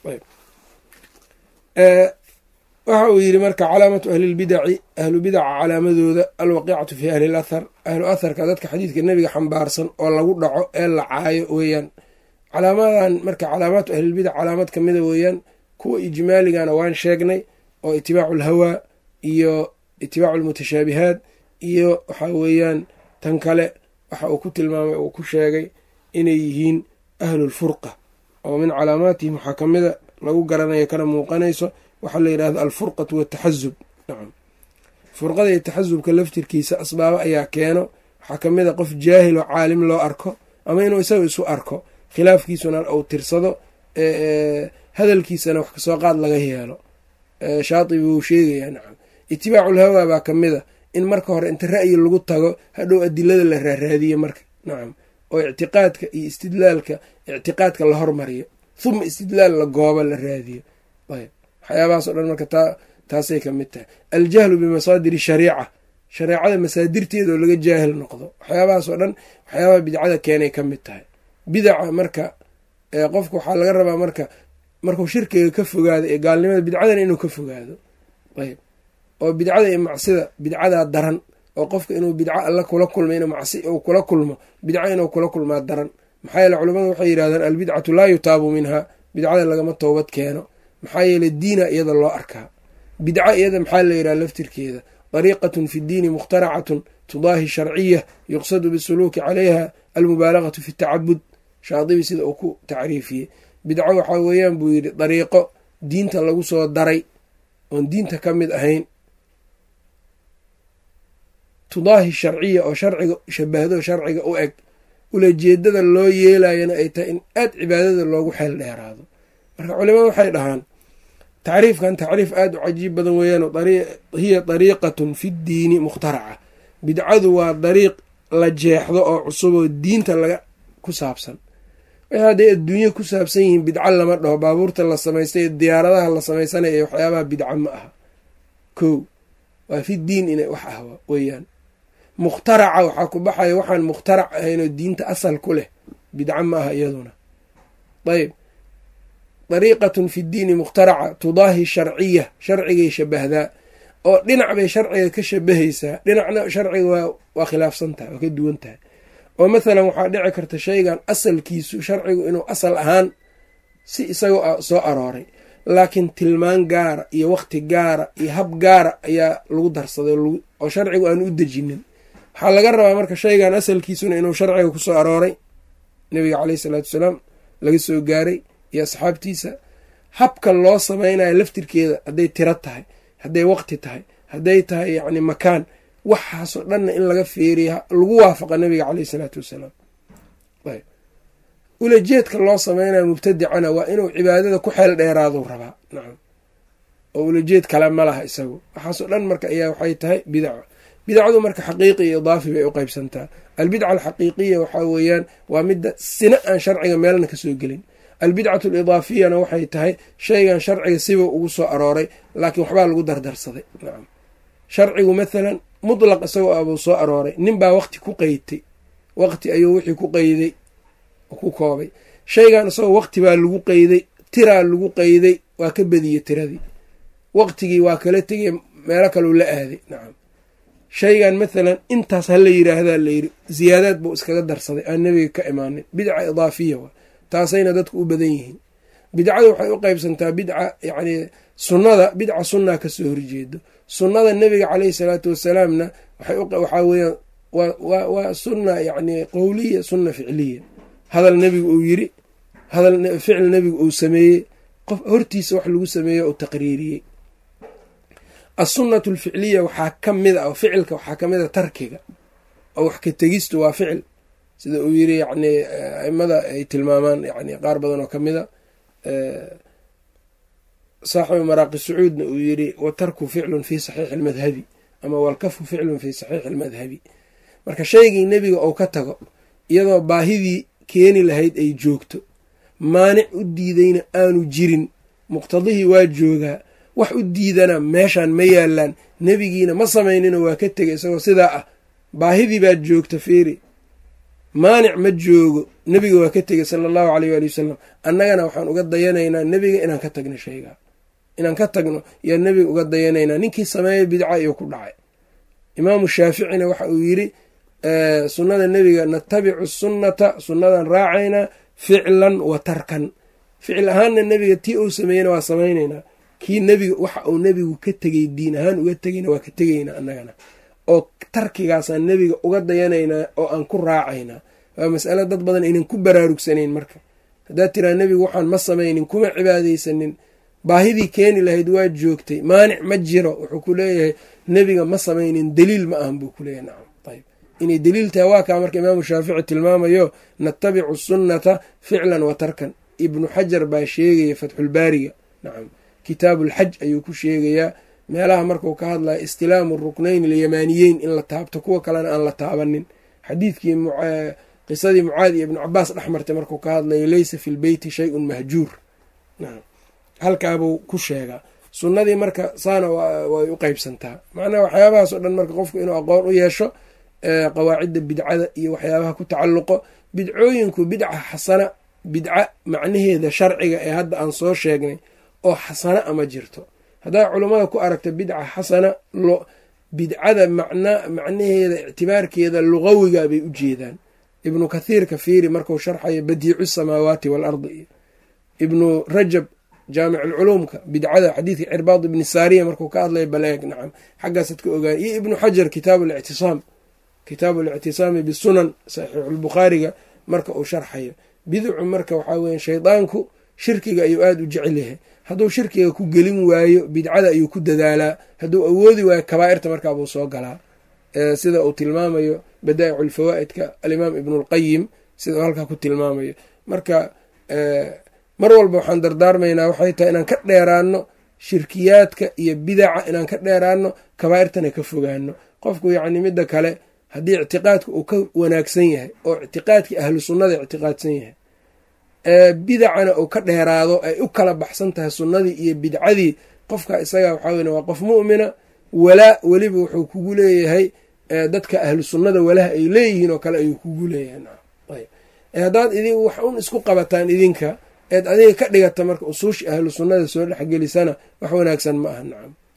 waxa uu yidhi marka calaamatu ahlilbidaci ahlu bidaca calaamadooda alwaqiicatu fi ahli lathar ahlu atharka dadka xadiidka nebiga xambaarsan oo lagu dhaco ee la caayo weeyaan calaamadan marka calaamaatu ahlilbidac calaamad kamida weeyaan kuwa ijmaaligana waan sheegnay oo itibaacu alhawaa iyo itibaacu almutashaabihaat iyo waxa weeyaan tan kale waxa uu ku tilmaamay uu ku sheegay inay yihiin ahlulfurqa oo min calaamaatihim waxaa kamida lagu garanayo kana muuqanayso waxaa la yidhahda alfurqatu wataxazub nacam furqada iyo taxasubka laftirkiisa asbaabo ayaa keeno waxaa kamid a qof jaahil oo caalim loo arko ama inuu isaga isu arko khilaafkiisuna uu tirsado hadalkiisana wax kasoo qaad laga yeelo shaatibi wuu sheegayaa nacam itibaaculhawaa baa kamid a in marka hore inta ra'yi lagu tago hadhow adilada la raaraadiyo marka nacam oo ictiqaadka iyo istidlaalka ictiqaadka la hormariyo huma istidlaal la goobo la raadiyo ayb waxyaabahaas o dhan marka taa taasay ka mid tahay aljahlu bimasaadiri shariica shareecada masaadirteeda oo laga jaahil noqdo waxyaabahaas oo dhan waxyaabaha bidcada keenay ka mid tahay bidaca marka qofka waxaa laga rabaa marka markuu shirkiga ka fogaado ee gaalnimada bidcadana inuu ka fogaado ayb oo bidcada iyo macsida bidcadaa daran oo qofka inuu bidco alla kula kulmo inuu macsi uu kula kulmo bidco inuu kula kulmaa daran maxaa yeele culamadu waxay yidhahdaan albidcatu laa yutaabu minha bidcada lagama toobad keeno maxaa yeele diina iyada loo arkaa bidca iyada maxaa la yidhaha laftirkeeda dariiqatun fi ddiini mukhtaracatun tudaahi sharciya yuqsadu bisuluuki calayha almubaalagatu fi tacabud shaadibi sida uu ku tacriifiyey bidco waxaa weeyaan buu yidhi dariiqo diinta lagu soo daray oon diinta ka mid ahayn tudaahi sharciya oo sharciga shabahdo sharciga u eg ulajeedada loo yeelayana ay tahay in aad cibaadada loogu xeel dheeraado marka culimadu waxay dhahaan tacriifkan tacriif aada u cajiib badan weeyaan hiya dariiqatun fi ddiini mukhtaraca bidcadu waa dariiq la jeexdo oo cusub oo diinta laga ku saabsan wixii hadday adduunye ku saabsan yihiin bidco lama dhaho baabuurta la samaystay diyaaradaha la samaysanaya iyo waxyaabaha bidca ma aha kow waa fi diin inay wax ah weeyaan mukhtaraca waxaa ku baxaya waxaan mukhtarac ahaynoo diinta asal ku leh bidco ma aha iyaduna ayb dariiqatun fi ddiini mukhtaraca tudaahi sharciya sharcigay shabahdaa oo dhinac bay sharciga ka shabahaysaa dhinacna sharciga waa waa khilaafsan tahay waa ka duwan tahay oo mathalan waxaa dhici karta shaygan asalkiisu sharcigu inuu asal ahaan si isagoo soo arooray laakiin tilmaan gaara iyo waqti gaara iyo hab gaara ayaa lagu darsaday oo sharcigu aanu u dejinin waxaa laga rabaa marka shaygan asalkiisuna inuu sharciga kusoo arooray nabiga caleyhi salaatu wasalaam laga soo gaaray iyo asxaabtiisa habka loo samaynayo laftirkeeda hadday tiro tahay hadday waqti tahay hadday tahay yacni makaan waxaasoo dhanna in laga feeriya lagu waafaqa nabiga caleyhi salaatu wasalaam ulajeedka loo sameynayo mubtadicana waa inuu cibaadada ku xeel dheeraadu rabaa nacam oo ulajeed kale ma laha isagu waxaasoo dhan marka ayaa waxay tahay bidaco bidacdu marka xaqiiqi iyo idaafi bay u qeybsantaa albidca alxaqiiqiya waxaa weeyaan waa midda sina aan sharciga meelna kasoo gelin albidcatu alidaafiyana waxay tahay shaygan sharciga siba ugu soo arooray laakiin waxbaa lagu dardarsaday nacam sharcigu mathalan mutlaq isagoo abuu soo arooray nin baa waqti ku qeydtay waqti ayuu wixii ku qeyday ku koobay shaygan isagoo waqti baa lagu qeyday tiraa lagu qeyday waa ka badiyey tiradii waqtigii waa kala tegay meelo kaleu la aaday nacam shaygan mathalan intaas ha la yiraahdaa layiri ziyaadaad buu iskaga darsaday aan nebiga ka imaanin bidca idaafiya waa taasayna dadku u badan yihiin bidcadu waxay u qeybsantaa bidca yacni sunnada bidca sunnaa kasoo horjeedo sunnada nebiga caleyhi salaatu wasalaamna waxaa weeyaan waa sunna yacni qowliya sunna ficliya hadal nebigu uu yiri hadal ficil nebigu uu sameeyey qof hortiisa wax lagu sameeyo uu taqriiriyey assunnatu alficliya waxaa ka mid a oo ficilka waxaa ka mid a tarkiga oo wax ka tegistu waa ficil sida uu yiri yacni aimada ay tilmaamaan yani qaar badan oo ka mid a saaxibu maraaqi sacuudna uu yiri watarku ficlun fi saxiixi almadhabi ama walkafu ficlun fi saxiixi almadhabi marka shaygii nebiga ou ka tago iyadoo baahidii keeni lahayd ay joogto maanic u diidayna aanu jirin muqtadihii waa joogaa wax u diidana meeshaan ma yaalaan nebigiina ma samaynino waa ka tegay isagoo sidaa ah baahidii baad joogta feeri maanic ma joogo nebiga waa ka tegay sala allahu caleyh waali wasalam annagana waxaan uga dayanaynaa nebiga inaan ka tagno shaygaa inaan ka tagno yaa nebiga uga dayanaynaa ninkii sameeyay bidca iyo ku dhacay imaamu shaaficina waxa uu yiri sunnada nebiga natabicu sunnata sunnadan raacaynaa ficlan wa tarkan ficil ahaanna nebiga tii uu sameeyena waa samaynaynaa kii nebiga waxa uu nebigu ka tegay diin ahaan uga tegayna waa ka tegaynaa annagana oo tarkigaasaan nebiga uga dayanaynaa oo aan ku raacaynaa waa mas'alo dad badan aynan ku baraarugsanayn marka haddaad tiraa nebigu waxaan ma samaynin kuma cibaadaysanin baahidii keeni lahayd waa joogtay maanic ma jiro wuxuu ku leeyahay nebiga ma samaynin daliil ma ahan buu ku leeyahay nacam ayb inay daliil tahay waa kaa marka imaamu shaafici tilmaamayo natabicu sunnata ficlan wa tarkan ibnu xajar baa sheegaya fatxulbaariga nacam kitaabuulxaj ayuu ku sheegayaa meelaha markuu ka hadlaya istilaamu ruknayn alyamaaniyeyn in la taabto kuwa kalena aan la taabanin xadiidkii qisadii mucaad iyo ibnu cabaas dhex martay markuu ka hadlayo leysa fi lbeyti shayun mahjuur halkaabuu ku sheegaa sunnadii marka saana way u qeybsantaa macnaha waxyaabahaas oo dhan marka qofku inuu aqoon u yeesho qawaacidda bidcada iyo waxyaabaha ku tacalluqo bidcooyinku bidca xasana bidca macnaheeda sharciga ee hadda aan soo sheegnay oo xasana ama jirto haddaa culummada ku aragta bidca xasana bidcada macna macnaheeda ictibaarkeeda luqawiga bay u jeedaan ibnu kathiirka fiiri marku sharxayo badiicu samaawaati waalardi iyo ibnu rajab jaamic alculuumka bidcada xadiidka cirbaad ibni saariya markuu ka hadlaya baleeg nacam xaggaasaad ka ogaaya iyo ibnu xajar kitaabu lictisaam kitaabu lictisaami bisunan saxiixulbukhaariga marka uu sharxayo biducu marka waxaa weya shaydaanku shirkiga ayuu aada u jecel yahay hadduu shirkiga ku gelin waayo bidcada ayuu ku dadaalaa hadduu awoodi waayo kabaa'irta markaabuu soo galaa sida uu tilmaamayo badaa'icu alfawaa'idka alimaam ibnulqayim sida uu halkaa ku tilmaamayo marka mar walba waxaan dardaarmaynaa waxay tahay inaan ka dheeraano shirkiyaadka iyo bidaca inaan ka dheeraano kabaa'irtana ka fogaano qofku yacni midda kale haddii ictiqaadka uu ka wanaagsan yahay oo ictiqaadkii ahlu sunnada ictiqaadsan yahay bidacana uu ka dheeraado ay u kala baxsan tahay sunnadii iyo bidcadii qofka isaga waxaa wey waa qof mu'mina walaa weliba wuxuu kugu leeyahay dadka ahlu sunnada walaha ay leeyihiin oo kale ayuu kugu leeyahay haddaad idin wax un isku qabataan idinka eed adiga ka dhigata marka usuushi ahlu sunnada soo dhexgelisana wax wanaagsan ma aha nacam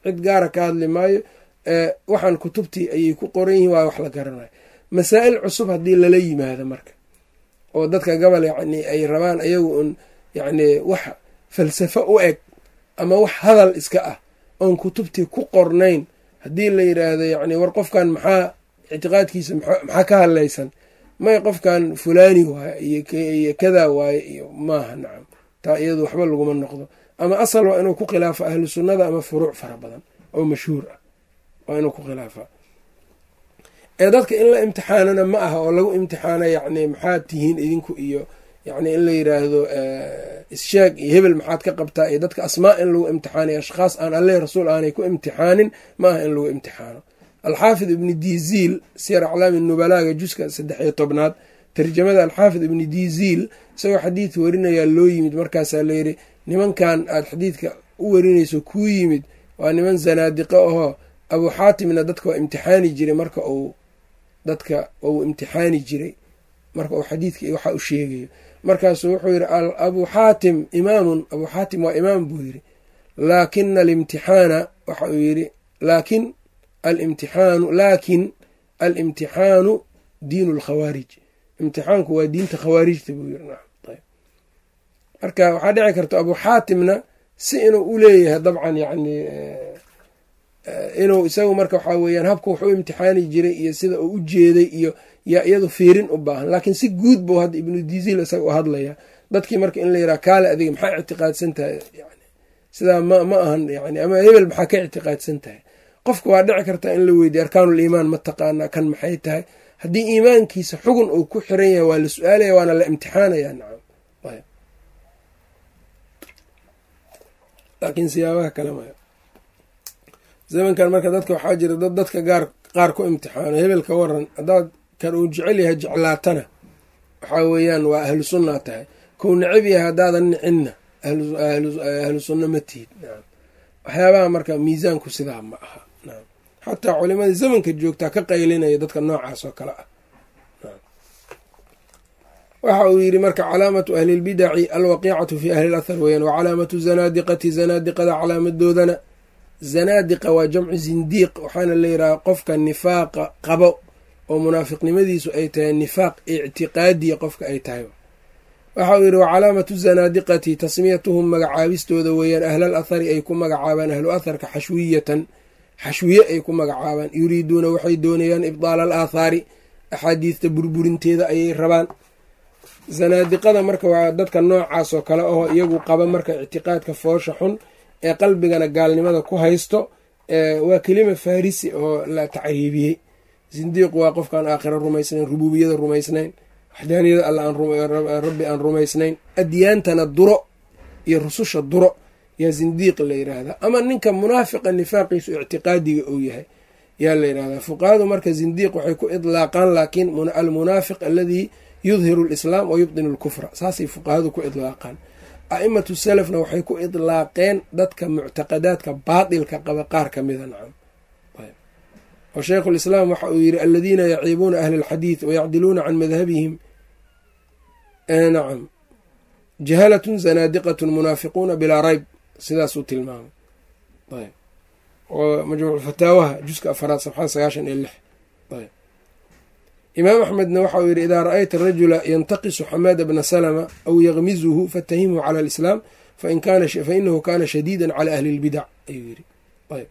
cid gaara ka hadli maayo waxaan kutubtii ayay ku qoran yihiin waa wax la garanayo masaa'il cusub haddii lala yimaado marka oo dadka gobol yacni ay rabaan ayagu un yacni wax falsafo u eg ama wax hadal iska ah oon kutubtii ku qornayn haddii la yidhaahdo yacni war qofkan maxaa ictiqaadkiisa maxaa ka hadlaysan may qofkan fulani waaye iyo kadaa waaye iyo maaha nacam taa iyadu waxba laguma noqdo ama asal waa inuu ku khilaafo ahlu sunnada ama furuuc fara badan oo mashhuur ah waa inuu ku khilaafa ee dadka in la imtixaanana ma aha oo lagu imtixaana yacni maxaad tihiin idinku iyo yacni in la yidhaahdo issheeg iyo hebel maxaad ka qabtaa iyo dadka asmaa in lagu imtixaanay ashkhaas aan alle rasuul aanay ku imtixaanin ma aha in lagu imtixaano alxaafid ibni diziil siyar aclaami nubalaaga juska saddex iyo tobnaad tarjamada alxaafid ibni diziil isagoo xadiid warinayaa loo yimid markaasaa layidhi nimankan aad xadiidka u warinayso kuu yimid waa niman zanaadiqo ahoo abuu xaatimna dadka waa imtixaani jiray marka uu dadka uu imtixaani jiray marka uu xadiidka iyo waxa u sheegayo markaasuu wuxuu yidhi abuu xaatim imaamun abuu xaatim waa imaam buu yidhi laakina alimtixaana waxa uu yidhi laakin alimtixaanu laakin alimtixaanu diinu lkhawaarij imtixaanku waa diinta khawaarijta buu yiri marka waxaa dhici karta abuu xaatimna si inuu u leeyahay dabcan yani inuu isagu marka waxaa weeyaan habka wax u imtixaani jiray iyo sida uu u jeeday iyo yaa iyadu fiirin u baahan laakiin si guud buu hadda ibnu diziil isaga u hadlaya dadkii marka in la yidhaha kaale adiga maxaa ictiqaadsan tahay yani sidaa ma ma ahan yani ama hebel maxaa ka ictiqaadsan tahay qofka waa dhici karta in la weydiye arkaanul iimaan ma taqaanaa kan maxay tahay haddii iimaankiisa xugun uu ku xiran yahay waa la su-aalaya waana la imtixaanaya nacam ayb laakiin siyaabaha kale maya zamankan marka dadka waxaa jira dad dadka gaar qaar ku imtixaano hebel ka waran haddaad kan uu jecel yahay jeclaatana waxaa weeyaan waa ahlu sunnaa tahay kou necab yahay haddaadan nicinna ahlu sunna ma tihid nacam waxyaabaha marka miisaanku sidaa ma aha nacam xataa culimada zamanka joogtaa ka qaylinaya dadka noocaas oo kale ah waxa uu yidhi marka calaamatu ahli lbidaci alwaqiicatu fi ahli lathar weeyaan wa calaamatu zanaadiqati zanaadiqada calaamadoodana zanaadiqa waa jamcu zindiiq waxaana la yidhaha qofka nifaaqa qabo oo munaafiqnimadiisu ay tahay nifaaq ictiqaadiya qofka ay tahay waxa uu yidhi wa calaamatu zanaadiqati tasmiyatuhum magacaabistooda weeyaan ahlal athari ay ku magacaabaan ahlu atharka xashwiyatan xashwiye ay ku magacaabaan yuriiduuna waxay doonayaan ibdaala al aathaari axaadiista burburinteeda ayay rabaan zanaadiqada marka waa dadka noocaas oo kale oo iyagu qaba marka ictiqaadka foosha xun ee qalbigana gaalnimada ku haysto waa kelima farisi oo la tacriibiyey zindiiqu waa qofkaan aakhira rumaysnayn rubuubiyada rumaysnayn waxdaaniyada alla rabbi aan rumaysnayn adyaantana duro iyo rususha duro yaa zindiiq la yidhaahdaa ama ninka munaafiqa nifaaqiisu ictiqaadiga uu yahay yaa la yidhahdaa fuqahadu marka zindiiq waxay ku idlaaqaan laakiin almunaafiq aladii yudhiru alislaam wa yubdinu alkufra saasay fuqahadu ku idlaaqaan a'imatu salafna waxay ku idlaaqeen dadka muctaqadaadka baatilka qaba qaar ka mida nacam oo sheikhu lislaam waxa uu yidhi aladiina yaciibuuna ahla alxadiid wayacdiluuna can madhabihim nacam jahalatun zanaadiqatun munaafiquuna bilaa rayb sidaasuu tilmaamay ayb oo majmuuc fataawaha juska afaraad safxada sagaashan iyo lix ayb imaam axmedna waxa uu yidhi idaa ra'ayta rajula yantaqisu xamaada bna salama aw yakmizuhu fatahimhu cala alislaam fainahu kana shadiida cala ahli lbidac ayuu yidhi ayb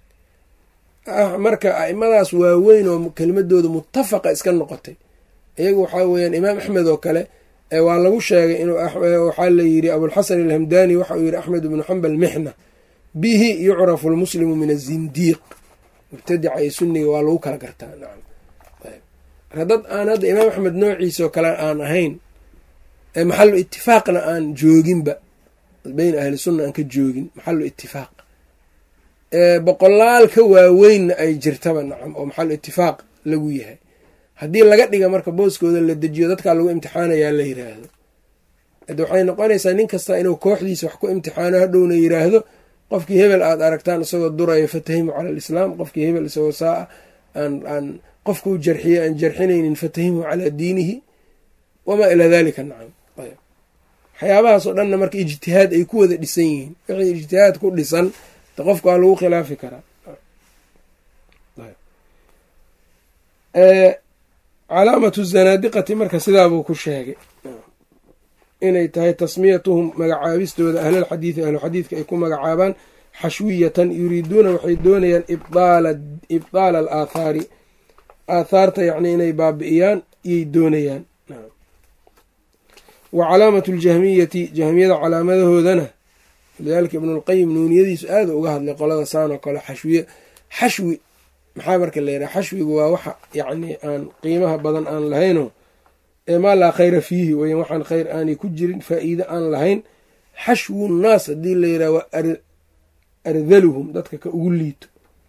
marka a'imadaas waaweyn oo kelimadooda mutafaqa iska noqotay iyagu waxaa weeyaan imaam axmed oo kale waa lagu sheegay in waxaa la yidhi abulxasan alhamdani waxa uu yidhi axmed ibnu xambal mixna bihi yucrafu lmuslimu min azindiiq mubtadica iyo sunniga waa lagu kala gartaa nacam marka dad aan hadda imaam axmed noociisoo kale aan ahayn maxalu itifaaqna aan jooginba beyn ahli sunna aan ka joogin maxalu itifaaq boqolaal ka waaweynna ay jirtaba nacam oo maxalu itifaaq lagu yahay haddii laga dhiga marka booskooda la dejiyo dadkaa lagu imtixaanayaa la yiraahdo ade waxay noqonaysaa nin kasta inuu kooxdiisa wax ku imtixaano hadhowna yiraahdo qofkii hebel aad aragtaan isagoo duraya fatahimu cala alislaam qofkii hebel isagoo saa aan aan qofkuu jarxiyey aan jarxinaynin fatahimu calaa diinihi wamaa ilaa dalika nacam waxyaabahaasoo dhanna marka ijtihaad ay ku wada dhisan yihiin wixii ijtihaad ku dhisan de qofka waa lagu khilaafi karaa calaamatu zanaadiqati marka sidaabuu ku sheegay inay tahay tasmiyatuhum magacaabistooda ahlalxadiidi ahluxadiidka ay ku magacaabaan xashwiyatan yuriiduuna waxay doonayaan ibdaala alaathaari aathaarta yacni inay baabi'iyaan iyay doonayaan wa calaamatu ljahmiyati jahmiyada calaamadahoodana lidaalika ibnulqayim nuuniyadiisu aada uga hadlay qolada saan oo kale xashwiye xashwi maxaa marka la yidhaha xashwigu waa waxa yacni aan qiimaha badan aan lahayno ee maa laa khayra fiihi weyan waxaan khayr aanay ku jirin faa'iide aan lahayn xashwu nnaas haddii la yidhaha waa ardaluhum dadka ka ugu liito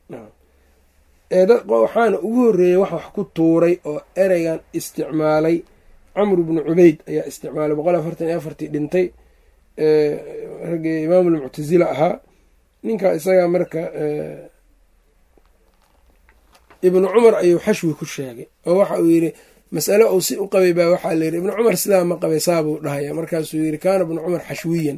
waxaana ugu horreeyey wax wax ku tuuray oo ereygan isticmaalay camru bnu cubeyd ayaa isticmaalay boqol afartan iyo afartii dhintay raggii imaamulmuctasila ahaa ninkaa isagaa marka ibnu cumar ayuu xashwi ku sheegay oo waxa uu yidhi masale uu si u qabay baa waxaa la yidhi ibnu cumar sidaa ma qabay saabuu dhahaya markaasuu yidhi kaana ibnu cumar xashwiyan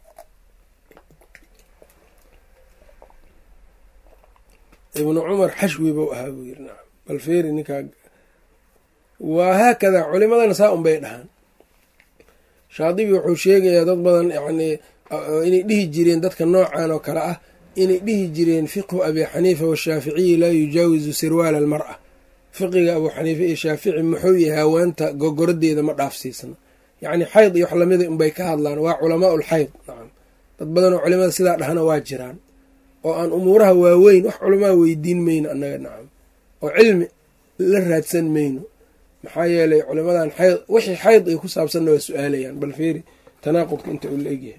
ibnu cumar xashwi buu ahaa buu yidhi nacam bal feeri ninkaa waa haakadaa culimadana saa un bay dhahaan shaadibi wuxuu sheegayaa dad badan yacnii inay dhihi jireen dadka noocan oo kale ah inay dhihi jireen fiqhu abi xaniifa washaaficiyi laa yujaawizu sirwaala almar'a fiqiga abuu xaniife iyo shaafici muxuu yahay haweenta gogoradeeda ma dhaafsiisna yacni xayd iyo wax lamida unbay ka hadlaan waa culamaa ulxayd nacam dad badan oo culimada sidaa dhahna waa jiraan oo aan umuuraha waaweyn wax culamaa weydiin mayno annaga nacam oo cilmi la raadsan mayno maxaa yeelay culimadan xayd wixii xayd ay ku saabsanna waa su-aalayaan bal feeri tanaaqudka inta uu la egyahay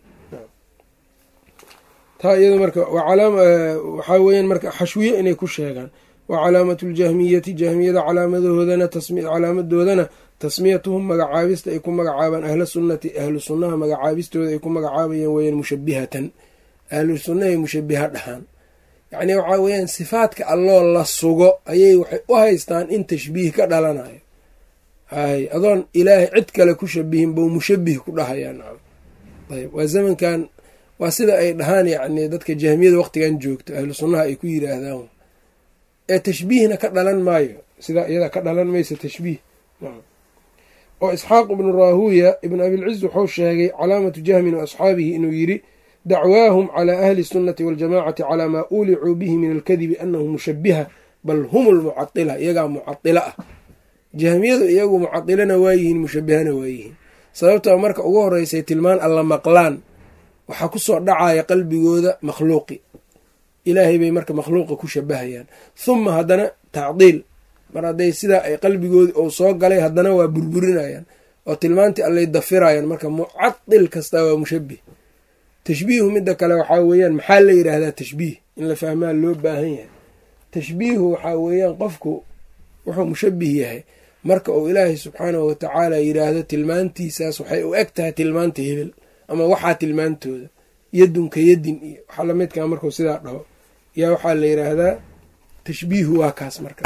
taa iyado marka waxaa weeyaan marka xashwiye inay ku sheegaan wa calaamatu ljahmiyati jahmiyada calaamadahoodana calaamadoodana tasmiyatuhum magacaabista ay ku magacaabaan ahla sunnati ahlu sunnaha magacaabistooda ay ku magacaabayaan weyaan mushabihatan ahlu sunnahay mushabiha dhahaan yacnii waxaa weeyaan sifaadka alloo la sugo ayay waxay u haystaan in tashbiih ka dhalanayo hay adoon ilaahay cid kale ku shabihin bou mushabih ku dhahayaa nacam ayb waa zamankan waa sida ay dhahaan yacni dadka jahmiyada waqtigan joogto ahlu sunnaha ay ku yiraahdaan ee tashbiihna ka dhalan maayo sidaa iyada ka dhalan maysa tashbiih oo isxaaq ibnu raahuya ibn abilciz wuxuu sheegay calaamatu jahmin wa asxaabihi inuu yidhi dacwaahum calaa ahli sunnati waljamacati calaa maa uulicuu bihi min alkadibi annahu mushabiha bal hum lmucadila iyagaa mucadila ah jahmiyadu iyagu mucadilana waayihiin mushabihana waayihiin sababtoo marka ugu horeysay tilmaan alla maqlaan waxaa kusoo dhacaya qalbigooda makhluuqi ilaahay bay marka makhluuqa ku shabahayaan huma haddana tacdiil mar hadday sidaa ay qalbigoodi ou soo galay haddana waa burburinayaan oo tilmaantii allay dafirayaan marka mucadil kastaa waa mushabih tashbiihu midda kale waxaa weeyaan maxaa la yidhaahdaa tashbiih in la fahmaa loo baahan yahay tashbiihu waxaa weeyaan qofku wuxuu mushabih yahay marka uu ilaahay subxaanahu watacaala yidhaahdo tilmaantiisaas waxay u eg tahay tilmaanta hebel ama waxaa tilmaantooda yadunka yadin iyo waxaa lamidkaa markuu sidaa dhaho yaa waxaa la yidhaahdaa tashbiihu waa kaas marka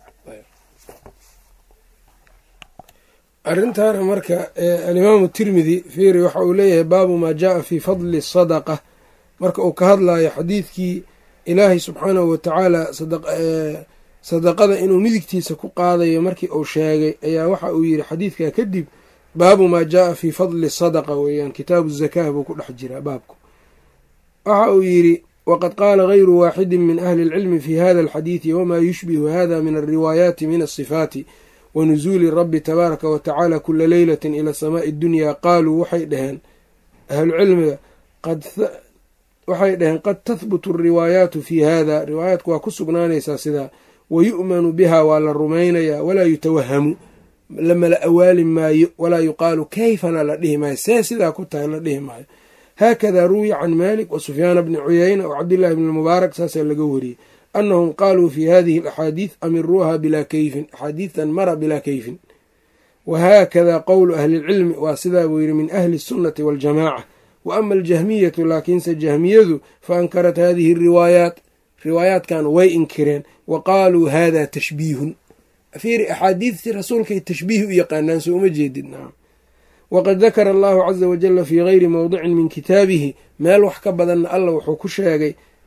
arrintaana marka alimaamu tirmidi fiiri waxa uu leeyahay baabu maa jaaa fii fadli sadaqa marka uu ka hadlayo xadiidkii ilaahay subxaanahu watacaala sadaqada inuu midigtiisa ku qaadayo markii uu sheegay ayaa waxa uu yidhi xadiidkaa kadib baabu maa jaaa fii fadli sadaqa weeyaan kitaabu zakaa buu ku dhex jiraa baabku waxa uu yidhi waqad qaala gayru waaxidin min ahli اlcilmi fi hada alxadiidi wamaa yushbihu hada min alriwaayaati min asifaati wa nusuuli rabbi tabaaraka wa tacaala kula leylatin ila samaa'i اdunyaa qaaluu waxay dhaheen ahlucilmiga waxay dhaheen qad tahbutu alriwaayaatu fii hada riwaayaatku waa ku sugnaanaysaa sidaa wa yu'manu biha waa la rumaynayaa walaa yutawahamu lamala awaali maayo walaa yuqaalu kayfana la dhihi maayo see sidaa ku tahay la dhihi maayo haakada ruwiya can malik wa sufyaana bni cuyayna wa cabdillahi bni mubaarak saasaa laga wariyey annahum qaaluu fi hadihi alaxaadiid amiruuha bilaa kayfin axaadiidan mara bilaa kayfin wa haakada qowlu ahlilcilmi waa sidaa buu yidhi min ahli sunnati waاljamaaca wa ama aljahmiyatu laakiinse jahmiyadu fa ankarat hadihi ariwaayaat riwaayaatkan way inkireen wa qaaluu hada tashbiihun fiiri axaadiidtii rasuulkay tashbiih u yaqaanaan soo uma jeedid nacam waqad dakara allahu caza wajala fii gayri mowdicin min kitaabihi meel wax ka badanna alla wuxuu ku sheegay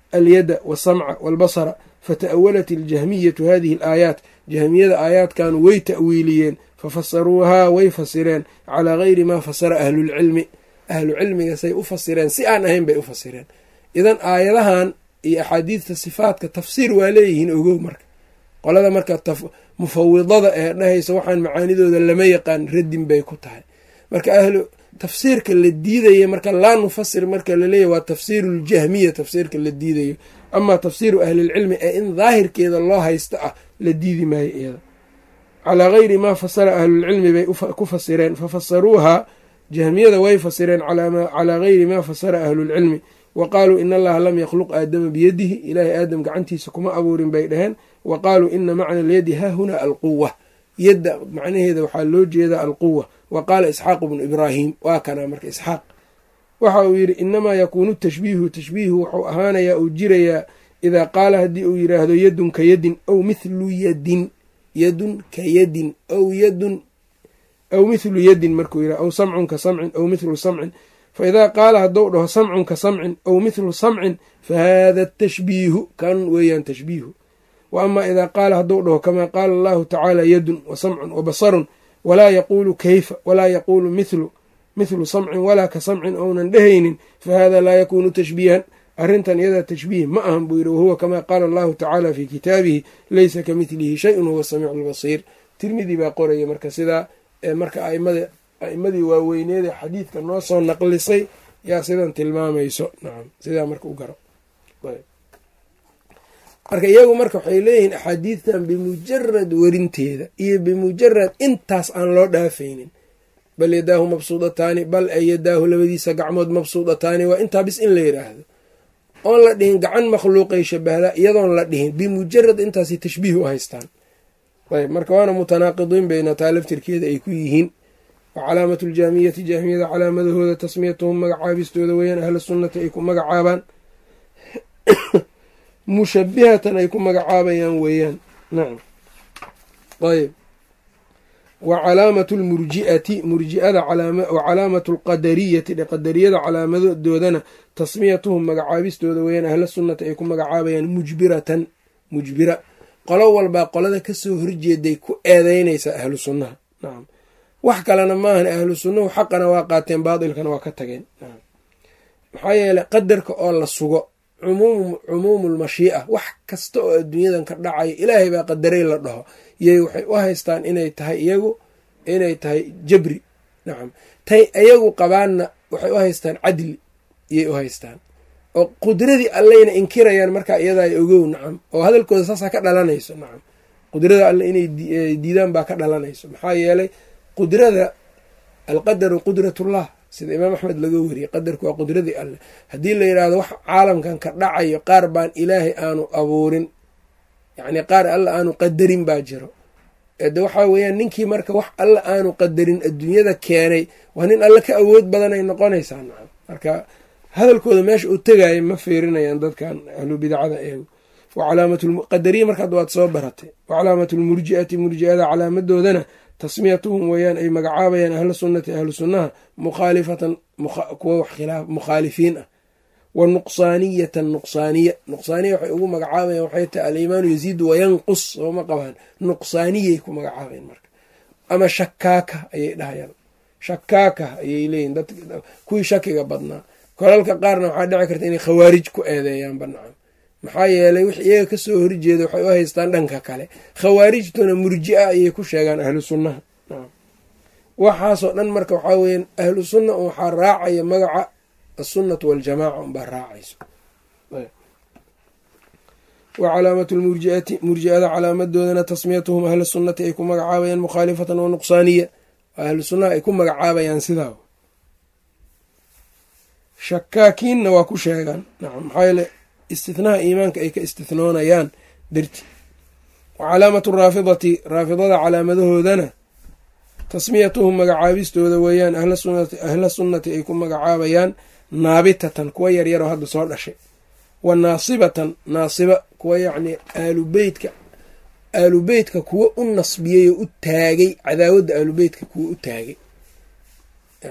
alyada wasamca walbasara fata'awalat iljahmiyatu hadihi alaayaat jahmiyada aayaadkan way ta'wiiliyeen fafasaruuhaa way fasireen calaa gayri maa fasara ahlulcilmi ahlu cilmiga say u fasireen si aan ahayn bay u fasireen idan aayadahan iyo axaadiidta sifaatka tafsiir waa leeyihiin ogow marka qolada marka mufawidada ee dhahaysa waxaan macaanidooda lama yaqaan radin bay ku tahay marka ahlu tafsiirka la diidaya marka laa nufasir marka laleeyahy waa tafsiiru ljahmiya tafsiirka la diidayo amaa tafsiiru ahlilcilmi ee in daahirkeeda loo haysta ah la diidi maayo iyada calaa gayri maa fasara ahlulcilmi bay ku fasireen fafasaruuhaa jahmiyada way fasireen calaa gayri maa fasara ahlulcilmi wa qaaluu in allaha lam yakhluq aadama biyadihi ilaahay aadam gacantiisa kuma abuurin bay dhaheen wa qaaluu ina macna alyadi haahuna alquwa yadda macnaheeda waxaa loo jeedaa alquwa wa qaala isxaaqu bnu ibraahim waa kanaa marka isxaaq waxa uu yidhi inamaa yakuunu tashbiihu tashbiihu wuxuu ahaanayaa uu jirayaa idaa qaala haddii uu yidhaahdo yadun ka yadin aw mithlu yadin yadun ka yadin aw yadun aw mithlu yadin markuu yidhah aw samcun ka samcin aw mithlu samcin fa idaa qaala hadduu dhaho samcun ka samcin aw mithlu samcin fa haada tashbiihu kan weeyaan tashbiihu wa amaa idaa qaala hadduu dhaho kamaa qaala allahu tacaala yadun wa samcun wa basarun walaa yaquulu kayfa walaa yaquulu mithlu mithlu samcin walaa ka samcin ounan dhehaynin fa hada laa yakuunu tashbiihan arrintan iyadaa tashbiih ma ahan buu yidhi wahuwa kamaa qaala allahu tacaala fii kitaabihi leysa ka midlihi shayun huwa samiicu lbasiir tirmidi baa qoraya marka sidaa marka aimada a'imadii waaweyneeda xadiidka noo soo naqlisay yaa sidan tilmaamayso nacam sidaa marka u garo marka iyagu marka waxay leeyihiin axaadiidtan bimujarad werinteeda iyo bimujarad intaas aan loo dhaafaynin bal yadaahu mabsuudataani bal ay yadaahu labadiisa gacmood mabsuudataani waa intaa bis in la yidhaahdo oon la dhihin gacan makhluuqay shabahdaa iyadoon la dhihin bimujarad intaasay tashbiih u haystaan ayb marka waana mutanaaqidiin bayna taa laftirkeeda ay ku yihiin wa calaamatu ljaamiyati jaamiyada calaamadahooda tasmiyatuhum magacaabistooda weeyaan ahla sunnati ay ku magacaabaan mushabihatan ay ku magacaabayaan weeyaan nacam ayb wa calaamatu lmurji'ati murji'ada wa calaamatu lqadariyati qadariyada calaamadoodana tasmiyatuhum magacaabistooda weeyaan ahla sunnati ay ku magacaabayaan mujbiratan mujbira qolo walbaa qolada kasoo horjeeday ku eedeynaysaa ahlu sunnaha nacam wax kalena maahan ahlu sunnahu xaqana waa qaateen baatilkana waa ka tageen nacam maxaa yeeley qadarka oo la sugo cumuumu lmashii'a wax kasta oo adduunyadan ka dhacayo ilaahay baa qadaray la dhaho yay waxay u haystaan inay tahay iyagu inay tahay jabri nacam tay iyagu qabaanna waxay u haystaan cadli iyay u haystaan oo qudradii alleyna inkirayaan markaa iyadaa ogow nacam oo hadalkooda saasaa ka dhalanayso nacam qudrada alle inay diidaan baa ka dhalanayso maxaa yeelay qudrada alqadaru qudratullah sida imaam axmed laga wariyey qadarku waa qudradii alleh haddii la yidhaahdo wax caalamkan ka dhacayo qaar baan ilaahay aanu abuurin yacni qaar alla aanu qadarin baa jiro de waxaa weeyaan ninkii marka wax alla aanu qadarin adduunyada keenay waa nin alle ka awood badanay noqonaysaa nacam marka hadalkooda meesha uu tegaya ma fiirinayaan dadkan ahlu bidacada eegu qadariya markaad waad soo baratay wa calaamatu lmurji'ati murji'ada calaamadoodana tasmiyatuhum weeyaan ay magacaabayaan ahlu sunnati ahlu sunnaha mukhaalifatan kuwa mukhaalifiin ah wa nuqsaaniyatan nuqsaaniya nuqsaaniya waxay ugu magacaabayan waxay tahay aliimaanu yaziidu wayanqus sooma qabaan nuqsaaniyay ku magacaabayan marka ama shakaaka ayay dhahayaan shakaaka ayay leeyihin dad kuwii shakiga badnaa kolalka qaarna waxaa dhici karta inay khawaarij ku eedeeyaanba nacam maxaa yeelay wix iyaga kasoo horjeeda waxay u haystaan dhanka kale khawaarijtuna murji'a ayay ku sheegaan ahlu sunnaha waxaasoo dhan marka waxaa weeyaan ahlu sunna waxaa raacaya magaca asunnatu waljamaaca unbaa raacayso wa calaamatu lmurjiati murji'ada calaamadoodana tasmiyatuhum ahla sunnati ay ku magacaabayaan mukhaalifatan wa nuqsaaniya ahlu sunnaha ay ku magacaabayaan sidaa shakaakiinna waa ku sheegaan nacam maxaa yeele istithnaha iimaanka ay ka istithnoonayaan darti wa calaamatu raafidati raafidada calaamadahoodana tasmiyatuhum magacaabistooda weeyaan ahla sunnati ay ku magacaabayaan naabitatan kuwa yaryaroo hadda soo dhashay wa naasibatan naasiba kuwa yacnii aalubeytka aalubeytka kuwa u nasbiyey oo u taagay cadaawadda aalubeytka kuwa u taagay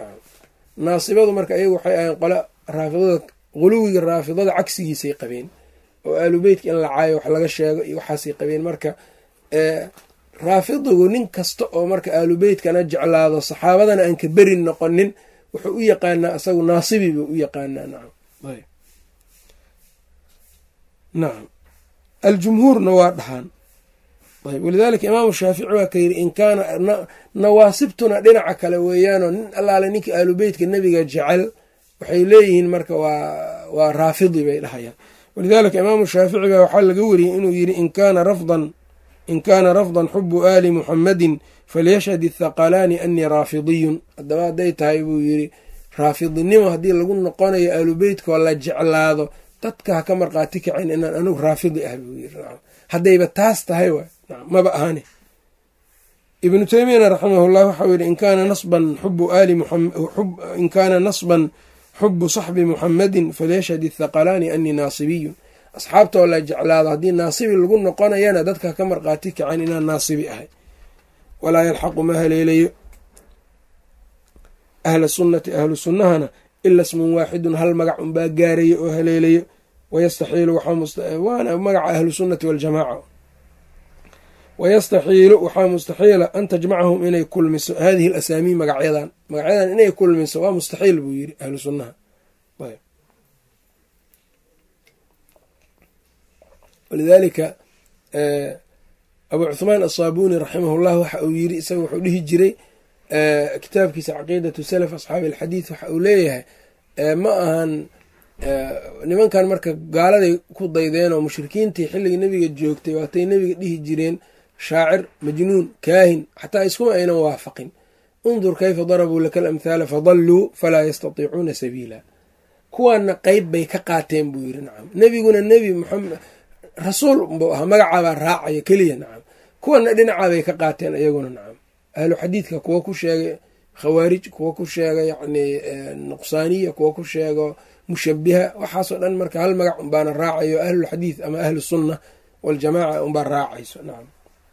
naasibadu marka iyagu waxay ahayn qole raafidada quluwiga raafidada cagsigiisay qabeen oo aalubeytka in la caayo wax laga sheego iyo waxaasay qabeen marka raafidigu nin kasta oo marka aalubeytkana jeclaado saxaabadana aan ka berin noqonin wuxuu u yaqaanaa isagu naasibi buu u yaqaanaa nacam nacam aljumhuurna waa dhahaan ayb walidaalika imaamu shaafici waa ka yidhi in kaana nawaasibtuna dhinaca kale weeyaanoo nin allaale ninka aalubeytka nebiga jecel waxay leeyihiin marka waa waa raafidi bay dhahayaan walidaalika imaamu shaafici baa waxaa laga wariyey inuu yidhi in kaana rafdan in kaana rafdan xubu aali muxamadin falyashhad ithaqalaani anii raafidiyun haddaba hadday tahay buu yidhi raafidinimo haddii lagu noqonayo aalubeytkoo la jeclaado dadka ha ka marqaati kacin inaan anugu raafidi ah buu yiri haddayba taas tahay waay maba ahani ibnu teymiyana raximahullah waxau yidhi in kaana nasban xubu aali in kaana nasban xubu saxbi muxamadin falyashhad ithaqalaani anii naasibiyun asxaabtoo la jeclaado haddii naasibi lagu noqonayana dadka ka marqaati kacan inaan naasibi ahay walaa yalxaqu ma haleelayo ahla sunnati ahlu sunnahana ila smun waaxidun hal magac unbaa gaarayo oo haleelayo wayastaxiilu waana magaca ahlu sunnati waljamaaca wayastaxiilu waxaa mustaxiila an tajmacahum inay kulmiso hadihi alasaamiin magacyadan magacyadan inay kulmiso waa mustaxiil buu yiri ahlu sunnaha walidaalika abu cuhmaan asaabuuni raximahullah waxa uu yiri isaga wuxuu dhihi jiray kitaabkiisa caqiidatu salaf asxaabi alxadiid waxa uu leeyahay ma ahan nimankan marka gaaladay ku daydeen oo mushrikiintii xilligii nebiga joogtay waatay nebiga dhihi jireen shaacir majnuun kaahin xataa iskuma aynan waafaqin undur kayfa darabuu laka alamthaala fadalluu falaa yastatiicuuna sabiila kuwaana qeyb bay ka qaateen buu yiri nacam nebiguna nebi muxamed rasuul buu ahaa magacaabaa raacaya keliya nacam kuwana dhinacaabay ka qaateen iyaguna nacam ahlu xadiidka kuwa ku sheegay khawaarij kuwa ku sheega yacni nuqsaaniya kuwa ku sheego mushabiha waxaasoo dhan marka hal magac unbaana raacayo ahlulxadiid ama ahlu sunna waljamaaca unbaa raacayso nacam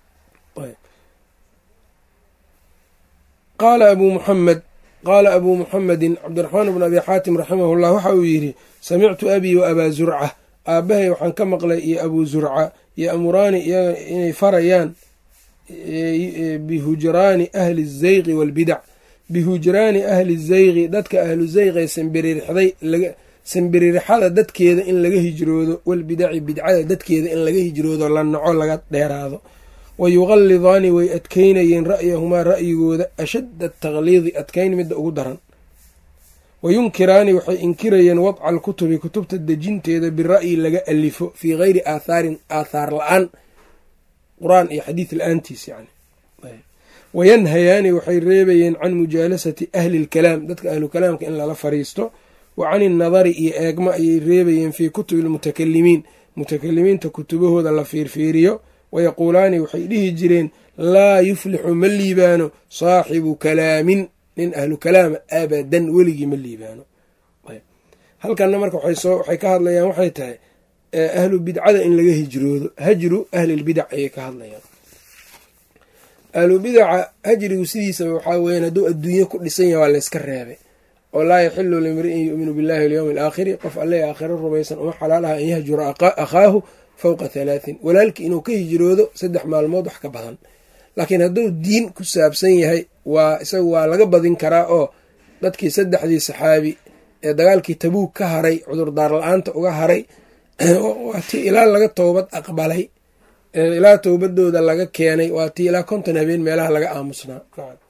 qaala abuu muxamed qaala abuu muxamedin cabdiraxmaan bn abi xaatim raximah llah waxa uu yidhi samictu abii wa abaa zurca aabbahay waxaan ka maqlay iyo abuu zurca iyo amuraani iyaga inay farayaan bihujraani ahli zayqi walbidac bihujraani ahli zayqi dadka ahlu zayqee sambiririxday sambiririxada dadkeeda in laga hijroodo walbidaci bidcada dadkeeda in laga hijroodo la naco laga dheeraado wa yuqallidaani way adkeynayeen ra'yahumaa ra'yigooda ashadda ataqliidi adkeyn midda ugu daran wa yunkiraani waxay inkirayeen wadca alkutubi kutubta dejinteeda bira'yi laga alifo fii geyri aathaarin aathaar la-aan qur-aan iyo xadiid la-aantiis yani wayanhayaani waxay reebayeen can mujaalasati ahli lkalaam dadka ahlu kalaamka in lala fariisto wa can innadari iyo eegma ayay reebayeen fii kutubi lmutakalimiin mutakalimiinta kutubahooda la fiirfiiriyo wayaquulaani waxay dhihi jireen laa yuflixu ma liibaano saaxibu kalaamin nin ahlu kalaama abadan weligii ma liibaano halkanna marka waxay ka hadlayaan waxay tahay ahlu bidcada in laga hijroodo hajru ahlilbidac ayay ka hadlayaan ahlu bidaca hajrigu sidiisaba waxaa weyan hadduu adduunye ku dhisan yahay waa layska reebay oo laa yaxilu limri'in yu'minu billahi walyowmi alaakhiri qof alle aakhiro rumaysan uma xalaalaha an yahjura akhaahu fowqa halaatin walaalkii inuu ka hijroodo saddex maalmood wax ka badan laakiin hadduu diin ku saabsan yahay waa isagu waa laga badin karaa oo dadkii saddexdii saxaabi ee dagaalkii tabuug ka haray cudurdaar la-aanta uga haray waa tii ilaa laga toobad aqbalay ilaa towbadooda laga keenay waa tii ilaa konton habeen meelaha laga aamusnaa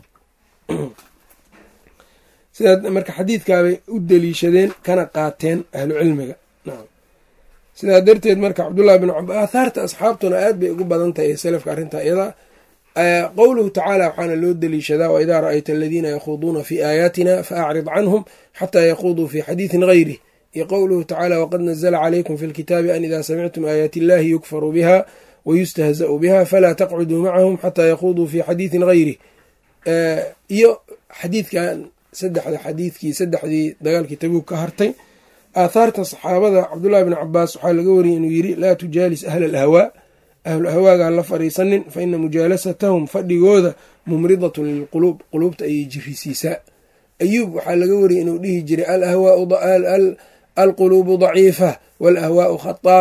sidaa marka xadiidkaabay u daliishadeen kana qaateen ahlu cilmiga sidaa darteed marka cabdullahi bin cab aathaarta asxaabtuna aad bay ugu badan tahay ee salafka arrintaa iyada qowluhu tacaala waxaana loo daliishadaa waidaa ra'ayta aladiina yakhuuduuna fii aayaatina faacrid canhum xataa yaquuduu fii xadiidin gayrih iyo qowluhu tacaala waqad nazla calaykum fi lkitaabi an idaa samictum aayaati illahi yukfaru biha wayustahza'u biha falaa taqcuduu macahum xataa yaquuduu fii xadiidin gayrih iyo xadiidkan saddexda xadiidkii saddexdii dagaalkii tabuug ka hartay aathaarta saxaabada cabdullahi bn cabaas waxaa laga wariyay inuu yiri laa tujaalis ahla alhawaa ahlu hawaagaan la fariisanin fa ina mujaalasatahum fadhigooda mumridatun lilquluub quluubta ayay jirisiisaa ayuub waxaa laga wariyay inuu dhihi jiray alquluubu daciifa waalahwaau khataafa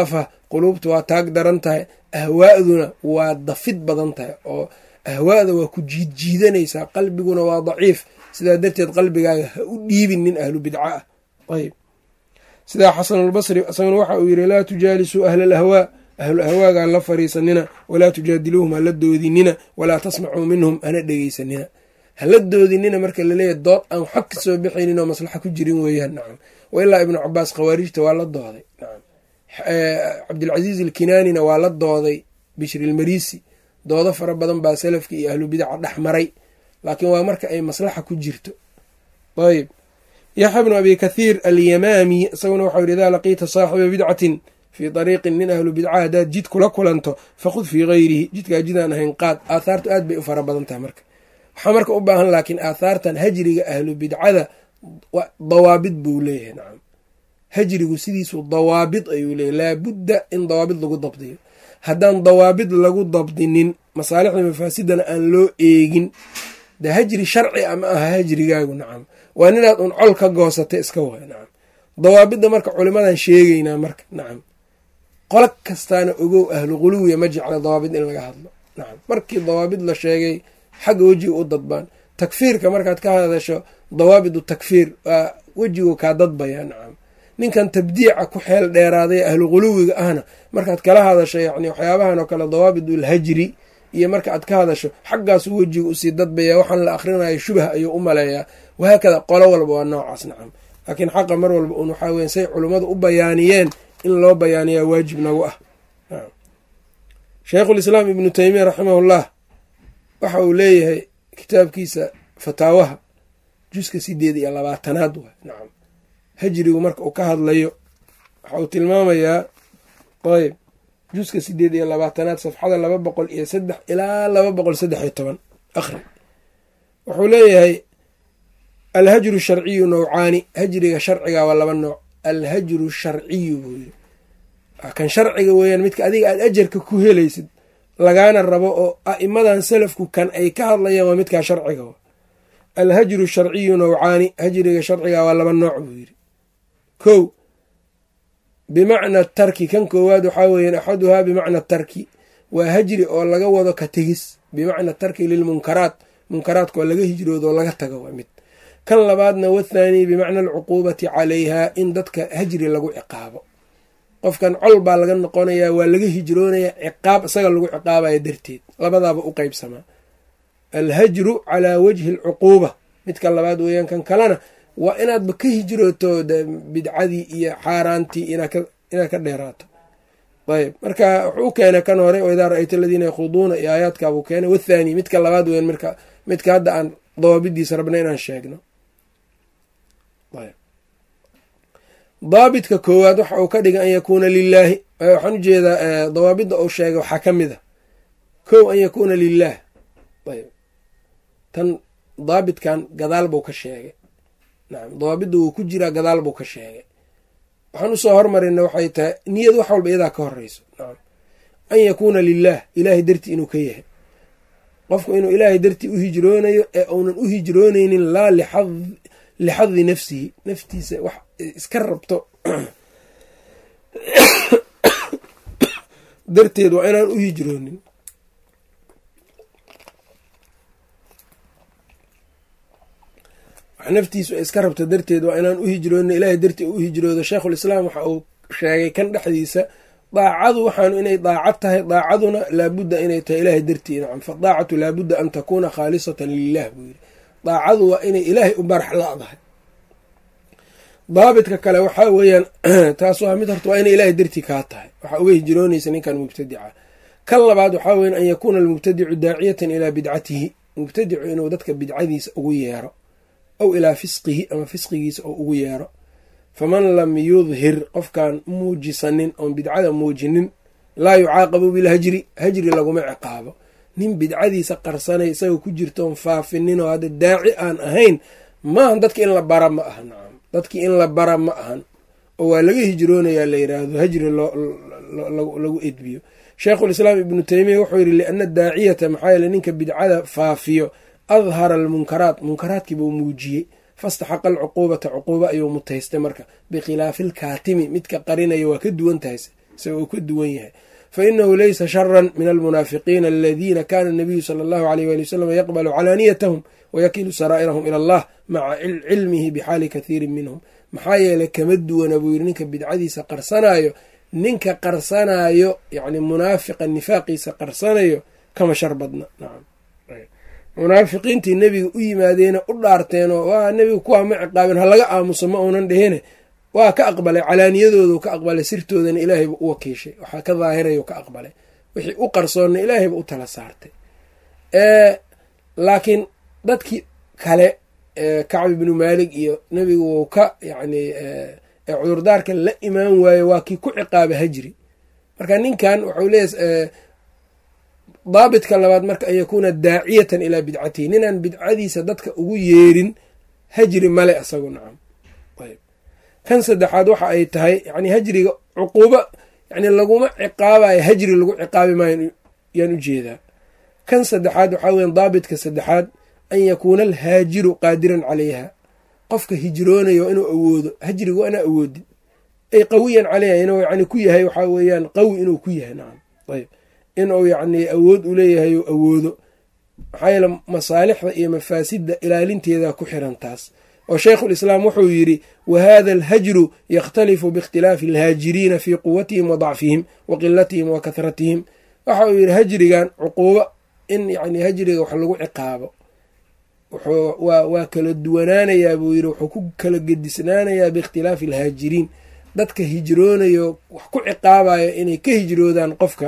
quluubtu waa taag daran tahay ahwaa'duna waa dafid badan tahay oo ahwaa'da waa ku jiidjiidanaysaa qalbiguna waa daciif sidaa darteed qalbigaaga ha u dhiibin nin ahlu bidca ah ayb sidaa xasanulbasri isaguna waxa uu yidhi laa tujaalisuu ahla alahwaa ahlu ahwaaga hala fariisanina walaa tujaadiluuhum hala doodinina walaa tasmacuu minhum hana dhegeysanina hala doodinina marka laleeyahy dood aan xog ka soo bixaynin oo maslaxa ku jirin weeyaan nacam wa ilaa ibnu cabaas khawaarijta waa la dooday nacam cabdilcasiiz alkinaanina waa la dooday bishri ilmarisi doodo fara badan baa salafka iyo ahlu bidaca dhex maray laakiin waa marka ay maslaxa ku jirto ayb yaxya bnu abi kathiir alyamaami isaguna waxau yidhi idaa laqiita saaxiba bidcatin fii ariiqin nin ahlu bidca haddaad jid kula kulanto fakhud fii gayrihi jidkaa jidaan ahayn qaad aathaartu aad bay u fara badan tahay marka waxaa marka u baahan laakiin aathaartan hajriga ahlu bidcada dawaabid buu leeyahay nacam hajrigu sidiisu dawaabid ayuu leeyahy laabudda in dawaabid lagu dabdiyo haddaan dawaabid lagu dabdinin masaalixda mafaasidana aan loo eegin de hajri sharci ama aha hajrigaagu nacam waa ninaad un col ka goosatay iska way nacam dawaabidda marka culimadan sheegaynaa marka nacam qolo kastaana ogow ahlu quluwiya ma jecla dawaabid in laga hadlo nacam markii dawaabid la sheegay xagga wejiga u dadbaan takfiirka markaad ka hadasho dawaabidu takfiir waa wejigu kaa dadbaya nacam ninkan tabdiica ku xeel dheeraaday ahlu quluwiga ahna markaad kala hadasho yani waxyaabahan oo kale dawaabidul hajri iyo marka aad ka hadasho xaggaasuu wejiga usii dadbaya waxaan la akhrinayo shubah ayuu u maleeyaa wahaakada qolo walba waa noocaas nacam laakiin xaqa mar walba un waxaa weya say culummadu u bayaaniyeen in loo bayaaniyaa waajib nagu ah sheikhulislaam ibnu teymiya raximahullah waxa uu leeyahay kitaabkiisa fataawaha juska sideed iyo labaatanaad waay nacam hajrigu marka uu ka hadlayo waxa uu tilmaamayaa ayb juska sideed iyo labaatanaad safxada laba boqol iyo saddex ilaa laba boqol saddex iyo toban akhri wuxuu leeyahay alhajru sharciyu nowcaani hajriga sharciga waa laba nooc alhajru sharciyu buu yiri kan sharciga weeyaan midka adiga aad ajarka ku helaysid lagaana rabo oo a'imadan salafku kan ay ka hadlayaan waa midkaa sharciga alhajru sharciyu nowcaani hajriga sharciga waa laba nooc buu yiri kow bimacna tarki kan koowaad waxaa weeyaan axaduhaa bimacna tarki waa hajri oo laga wado ka tegis bimacna tarki lilmunkaraat munkaraadka oo laga hijroodo oo laga tago waa mid kan labaadna wathaani bimacna alcuquubati calayha in dadka hajri lagu ciqaabo qofkan col baa laga noqonayaa waa laga hijroonaya ciqaab isaga lagu ciqaabaya darteed labadaaba u qeybsamaa alhajru calaa wajhi alcuquuba midka labaad weeyaan kan kalena waa inaadba ka hijrooto bidcadii iyo xaaraantii inaad ka dheeraato ayb marka wuxuu u keenay kan hore o idaa ra-ayta aladiina yakhuduuna iyo aayaadkaabuu keenay wathaani midka labaad weyan marka midka hadda aan dawaabidiisa rabna inaan sheegno daabidka koowaad waxa uu ka dhigay an yakuuna lilaahi waxaan ujeedaa dawaabidda uu sheegay waxaa ka mid a kow an yakuuna lilaah ayb tan daabitkan gadaal buu ka sheegay nacam dawaabidda wuu ku jiraa gadaal buu ka sheegay waxaan usoo hormarina waxay tahay niyad wax walba iyadaa ka horeyso nacam an yakuuna lilaah ilaahay dartii inuu ka yahay qofku inuu ilaahay dartii u hijroonayo ee uunan u hijrooneynin laa lixadi nafsihi naftiisa wax iska rabto darteed waa inaan u hijroonin wax naftiisu ay iska rabto darteed waa inaan u hijroonin ilaahay dartii u hijroodo sheikhulislaam waxa uu sheegay kan dhexdiisa daacadu waxaanu inay daacad tahay daacaduna laabudda inay tahay ilaahay dartii nacam fadaacatu laabudda an takuuna khaalisatan lilah buu yiri daacadu waa inay ilaahay u barax la-dahay daabidka kale waxaa weeyaan taas waa mid horta waa inay ilaahay dartii kaa tahay waxaa uga hijroonaysa ninkan mubtadica kan labaad waxaa weyan an yakuuna almubtadicu daaciyatan ilaa bidcatihi mubtadicu inuu dadka bidcadiisa ugu yeero aw ilaa fisqihi ama fisqigiisa oo ugu yeero faman lam yudhir qofkaan muujisanin oon bidcada muujinin laa yucaaqabu bilhajri hajri laguma ciqaabo nin bidcadiisa qarsanay isagoo ku jirtoon faafinin oo hadda daaci aan ahayn maahan dadki in la bara ma aha nacam dadkii in la bara ma ahan oo waa laga hijroonayaa la yiraahdo hajri lagu edbiyo sheikhulislaam ibnu teymiya wuxuu yidhi liana daaciyata maxaa yeele ninka bidcada faafiyo adhara almunkaraat munkaraadkiibuu muujiyey fastaxaqa alcuquubata cuquuba ayuu mutaystay marka bikhilaafi alkaatimi midka qarinaya waa ka duwan tahay isaga uu ka duwan yahay fa inahu laysa sharan min almunaafiqiina aladiina kana nabiyu sala allahu aleyh wali wasalam yaqbalu calaaniyatahum wayakilu saraa'irahum ila allah maca cilmihi bixaali kathiirin minhum maxaa yeelay kama duwana buu yidhi ninka bidcadiisa qarsanaayo ninka qarsanaayo yani munaafiqa nifaaqiisa qarsanayo kama shar badna nacam munaafiqiintii nebiga u yimaadeena u dhaarteenoo waa nebiga kuwaa ma ciqaabin ha laga aamuso ma uunan dhehine waa ka aqbalay calaaniyadoodu ka aqbalay sirtoodana ilaahayba u wakiishay waxaa ka daahirayo ka aqbalay wixii u qarsoonna ilaahayba u tala saartay laakiin dadkii kale kacb ibnu maalig iyo nebigu wuu ka yacni cudurdaarka la imaan waayo waa kii ku ciqaaba hajri marka ninkan wuxuu leeyahy daabitka labaad marka an yakuuna daaciyatan ilaa bidcatihi ninaan bidcadiisa dadka ugu yeerin hajri male isagu nacam ayb kan saddexaad waxa ay tahay yani hajriga cuquubo yani laguma ciqaabayo hajri lagu ciqaabi maayo yaan ujeedaa kan saddexaad waxaa weya daabitka saddexaad an yakuuna alhaajiru qaadiran calayha qofka hijroonayo inuu awoodo hajriga waa inaa awoodin ay qawiyan caleyha inuu yani ku yahay waxaa weeyaan qawi inuu ku yahay nacam ayb inuu yacni awood u leeyahay ou awoodo maxaa yeele masaalixda iyo mafaasidda ilaalinteeda ku xiran taas oo shaykhulislaam wuxuu yidhi wa hada alhajru yakhtalifu biikhtilaafi alhaajiriina fii quwatihim wa dacfihim wa qilatihim wa kahratihim waxa uu yidhi hajrigan cuquubo in yani hajriga wax lagu ciqaabo waa kala duwanaanayaa buu yidhi wuxuu ku kala gedisnaanayaa biikhtilaafi alhaajiriin dadka hijroonayo wax ku ciqaabayo inay ka hijroodaan qofka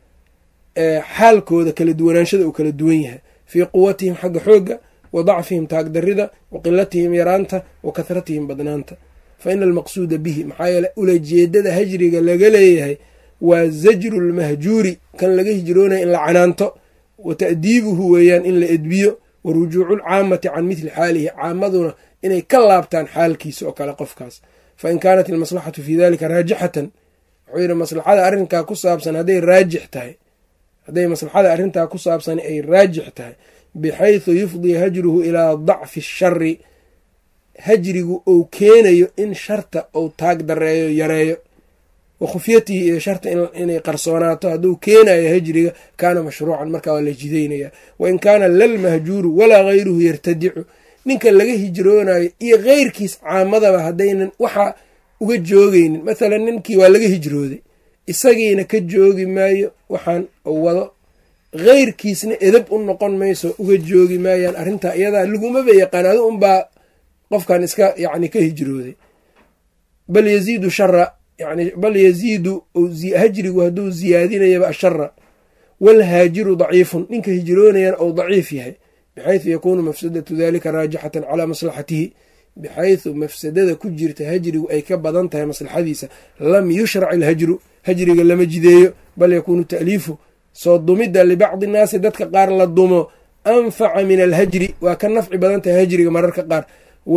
xaalkooda kala duwanaanshada uu kala duwan yahay fii quwatihim xagga xoogga wa dacfihim taagdarida wa qilatihim yaraanta wa kahratihim badnaanta fa ina almaqsuuda bihi maxaa yeele ulajeedada hajriga laga leeyahay waa zajru lmahjuuri kan laga hijroonaya in la canaanto wa ta'diibuhu weeyaan in la edbiyo wa rujuucu lcaamati can mithli xaalihi caamaduna inay ka laabtaan xaalkiisa oo kale qofkaas fa in kaanat almaslaxatu fii dalika raajixatan wuxuu yidhi maslaxada arrinkaa ku saabsan hadday raajix tahay hadday maslaxada arrintaa ku saabsan ay raajix tahay bixaysu yufdii hajruhu ilaa dacfi ashari hajrigu ou keenayo in sharta ou taag dareeyo yareeyo wa khufyatihi iyo sharta inay qarsoonaato hadduu keenayo hajriga kaana mashruucan markaa waa la jidaynaya wa in kaana lalmahjuuru walaa hayruhu yartadicu ninka laga hijroonayo iyo keyrkiis caamadaba haddaynan waxa uga joogeynin mathalan ninkii waa laga hijrooday isagiina ka joogi maayo waxaan u wado keyrkiisna edab u noqon mayso uga joogi maayaan arrintaa iyadaa lagumaba yaqaan adu unbaa qofkan iska yani ka hijrooday bal yaziidu shara yani bal yaziidu hajrigu hadduu ziyaadinayaba ashara waalhaajiru daciifun ninka hijroonayana ou daciif yahay bixaysu yakuunu mafsadatu dalika raajixatan calaa maslaxatihi bixaysu mafsadada ku jirta hajrigu ay ka badan tahay maslaxadiisa lam yushrac ilhajru hajriga lama jideeyo bal yakuunu ta'liifu soo dumidda libacdi nnaasi dadka qaar la dumo anfaca min alhajri waa ka nafci badan tahay hajriga mararka qaar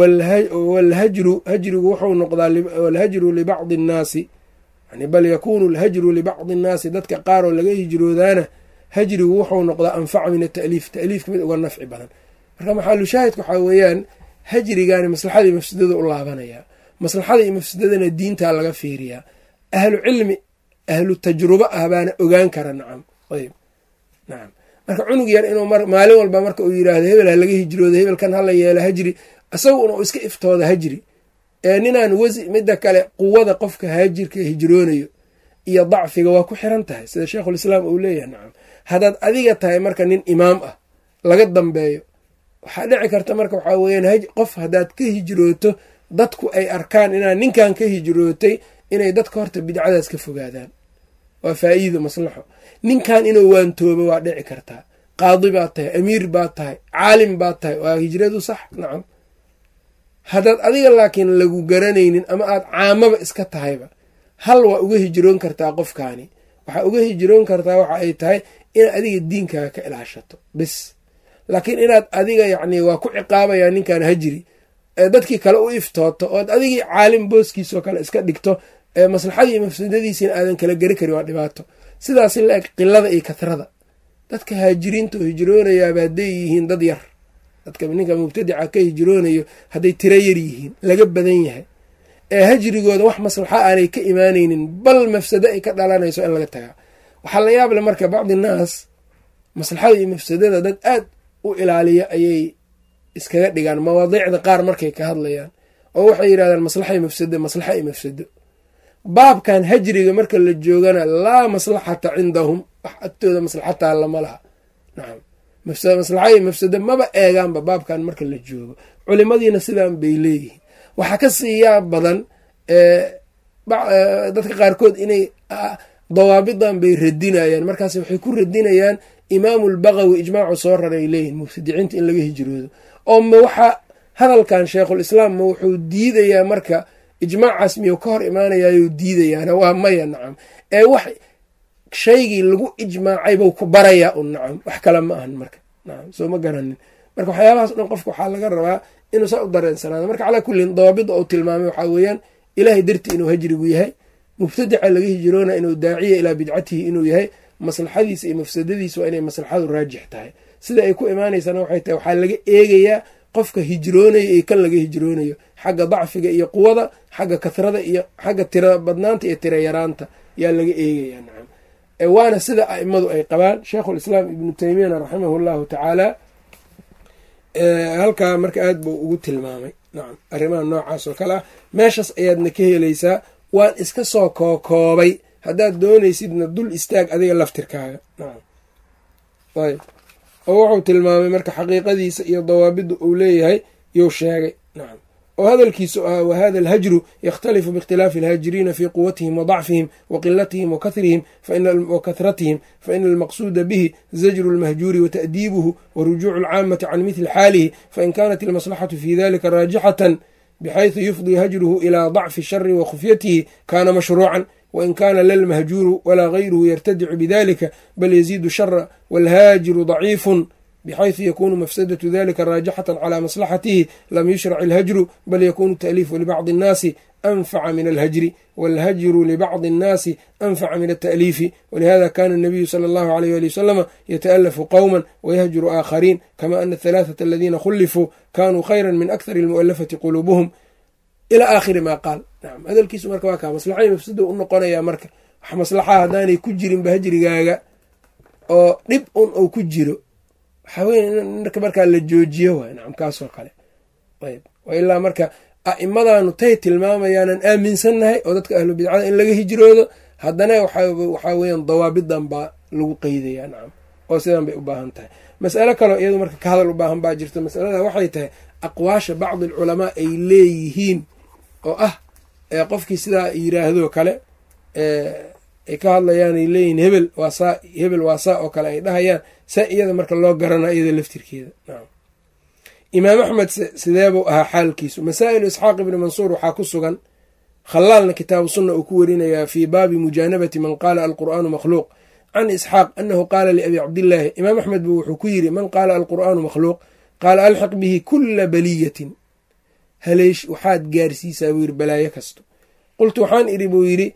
wlhajru hajrigu wuxuu noqdaa walhajru libacdi annaasi yani bal yakuunu alhajru libacdi annaasi dadka qaar oo laga hijroodaana hajrigu wuxuu noqdaa anfaca min ata'liif ta'liifka mid uga nafci badan marka maxaalushaahidka waxaa weeyaan hajrigaani maslaxadii mafsadada u laabanaya maslaxada iyo mafsadadana diintaa laga fiiriyaa ahlu cilmi ahlu tajrubo ah baana ogaan kara nacam ayb nacam marka cunug yar inuu maalin walba marka uu yiraahdo hebel ha laga hijrooda hebelkan hala yeelo hajri isaguna uu iska iftooda hajri ee ninaan wasi midda kale quwada qofka haajirka hijroonayo iyo dacfiga waa ku xiran tahay sida sheikhulislaam uu leeyahay nacam haddaad adiga tahay marka nin imaam ah laga dambeeyo waxaa dhici karta marka waxaa weyaan qof haddaad ka hijrooto dadku ay arkaan inaad ninkan ka hijrootay inay dadka horta bidcadaas ka fogaadaan waa faa'iido maslaxo ninkan inuu waantoobo waa dhici kartaa qaadi baad tahay amiir baad tahay caalim baad tahay waa hijradu sax nacam haddaad adiga laakiin lagu garanaynin ama aad caamaba iska tahayba hal waa uga hijroon kartaa qofkaani waxaa uga hijroon kartaa waxa ay tahay inaad adiga diinkaaga ka ilaashato bis laakiin inaad adiga yacni waa ku ciqaabayaa ninkan hajri ee dadkii kale u iftooto ood adigii caalim booskiisoo kale iska dhigto ee maslaxadii iyo mafsadadiisiina aadan kala geri karin waa dhibaato sidaasi la eg qilada iyo kahrada dadka haajiriinta oo hijroonayaaba hadday yihiin dad yar dadka ninka mubtadica ka hijroonayo hadday tiro yar yihiin laga badan yahay ee hajrigooda wax maslaxa aanay ka imaanaynin bal mafsado ay ka dhalanayso in laga tagaa waxaa la yaable marka bacdi naas maslaxada iyo mafsadada dad aad u ilaaliya ayay iskaga dhigaan mawaadiicda qaar markay ka hadlayaan oo waxay yidhahdaan maslaxa iyo mafsado maslaxa iyo mafsado baabkan hajriga marka la joogana laa maslaxata cindahum wax agtooda maslaxataa lama laha nacam maslaxa iyo mafsado maba eegaanba baabkan marka la joogo culimadiina sidaan bay leeyihiin waxaa ka siiyaa badan dadka qaarkood inay dawaabidan bay radinayaan markaas waxay ku radinayaan imaamu lbaqawi ijmaacu soo raray leeyihin mubtadiciinta in laga hijroodo oo ma waxaa hadalkan sheikhulislaam ma wuxuu diidayaa marka ijmaacaas miyuu ka hor imaanayaayuu diidayaana waa maya nacam ee wax shaygii lagu ijmaacay buu ku barayaa un nacam wax kale ma ahan marka nacam soo ma garanin marka waxyaabahaas dhan qofka waxaa laga rabaa inuu saa u dareensanaado marka calaa kullin dawaabida uu tilmaamay waxaa weeyaan ilaahay dartii inuu hajrigu yahay mubtadica laga hijroona inuu daaciya ilaa bidcatihi inuu yahay maslaxadiisa iyo mafsadadiisa waa inay maslaxadu raajix tahay sida ay ku imaanaysana waxay tahay waxaa laga eegayaa qofka hijroonaya iyo kan laga hijroonayo xagga dacfiga iyo quwada xagga kathrada iyo xagga tira badnaanta iyo tira yaraanta yaa laga eegayaa nacam waana sida aimadu ay qabaan sheikhulislaam ibnu teymiyana raximahu llahu tacaala halkaa marka aad buu ugu tilmaamay nacam arrimaha noocaas oo kale ah meeshaas ayaadna ka helaysaa waan iska soo kookoobay haddaad doonaysidna dul istaag adiga laftirkaaga nacam ayb oo wuxuu tilmaamay marka xaqiiqadiisa iyo dawaabidda uu leeyahay yuu sheegay nacam oo hadalkiisu ahaa wahada alhajru yakhtalifu biikhtilaafi alhaajiriina fii quwatihim wa dacfihim wa qilatihim wa kahratihim faina almaqsuuda bihi zajru lmahjuuri wa ta'diibuhu wa rujuucu alcaamati can mithli xaalihi fain kanat almaslaxatu fi dalika raajixatan bxayثu yufdii hajruhu ilى ضacfi shari wa khufyatihi kana mashruucan wain kana la lmahjuuru walaa gayruhu yartadicu bidalika bal yaziidu shara wاlhaajiru ضaciifu bxayثu yakunu mafsadatu dalika raajixaة calى maslaxatihi lam yushrac اlhajru bal yakunu taأliifu libacضi الnaasi anfaca min alhajri wاlhajru libacضi الnaasi anfaca min التأliifi walihada kana الnabiyu slى اllahu عalيyh ali waslama yataأlafu qowma wayahjuru aakhariin kama ana aلثalaaثaةa aladiina khulifuu kanuu khayra min akthar اlmuؤalafati quluubuhum ilى aakhiri ma qaal nacam hadalkiisu marka waa kaa maslaxay mafsada u noqonayaa marka wax maslaxa haddaanay ku jirinba hajrigaaga oo dhib un ou ku jiro waxaa weye marka markaa la joojiyo waay nacam kaasoo kale ayb ilaa marka a'imadanu tay tilmaamayaanan aaminsannahay oo dadka ahlu bidcada in laga hijroodo haddana waxaa weeyaan dawaabidan baa lagu qeydayaa nacam oo sidan bay u baahan tahay mas'alo kaleo iyadu marka ka hadal u baahan baa jirta masalada waxay tahay aqwaasha bacdi alculamaa ay leeyihiin oo ah qofkii sidaa yiraahdo kale ay ka hadlayaanay leeyihiin hebel waa saa hebel waa saa oo kale ay dhahayaan saa iyada marka loo garana iyada laftirkeeda nacam imaam axmed sideebuu ahaa xaalkiisu masaa'ilu isxaaq ibni mansuur waxaa ku sugan khallaalna kitaabu sunna uu ku werinayaa fii baabi mujaanabati man qaala alqur'aanu makhluuq can isxaaq anahu qaala liabi cabdillaahi imaam axmed buu wuxuu ku yidhi man qaala alqur'aanu makhluuq qaala alxiq bihi kula baliyatin haleesh waxaad gaarsiisaa buu yidhi balaayo kasto qultu waxaan idhi buu yidhi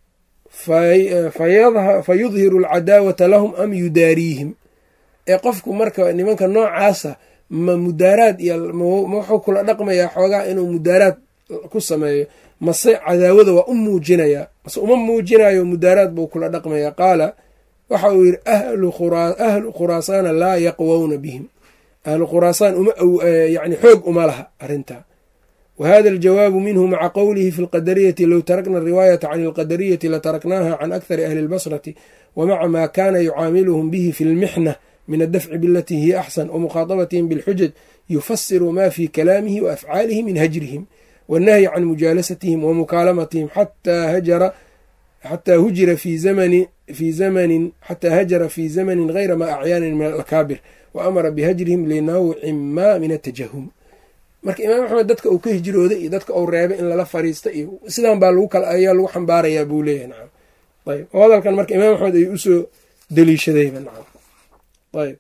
fa yudhiru alcadaawata lahum am yudaariihim ee qofku marka nimanka noocaasa ma mudaaraad iyo ma wuxuu kula dhaqmayaa xoogaa inuu mudaaraad ku sameeyo mase cadaawada waa u muujinayaa mase uma muujinayo mudaaraad buu kula dhaqmayaa qaala waxa uu yidhi ahlu khuraasaana laa yaqwowna bihim ahlu khuraasaan yani xoog uma laha arrintaa wa hada aljawaabu minhu maca qowlihi fi lqadariyati low tarakna ariwaayata can alqadariyati lataraknaha can akhari ahli lbasrati wa maca maa kana yucaamiluhum bihi fi lmixna min addafci bilatii hiya axsan wamukhaaطabatihim bilxujaj yufasiru ma fi kalaamihi wa afcaalihi min hajrihim wannahyi can mujaalasatihim wa mukaalamatihim xataa hujira fi zamani fi zamanin xataa hajara fi zamanin gayra ma acyaanin min alakaabir wa amara bihajrihim linawcin ma min atajahum marka imaam axmed dadka uu ka hijrooday iyo dadka uu reebay in lala fariista iyo sidan baa ayaa lagu xambaarayaa buu leeyahay nacam ayb oo hadalkan marka imaam axmed ay usoo daliishadayba nacam ayb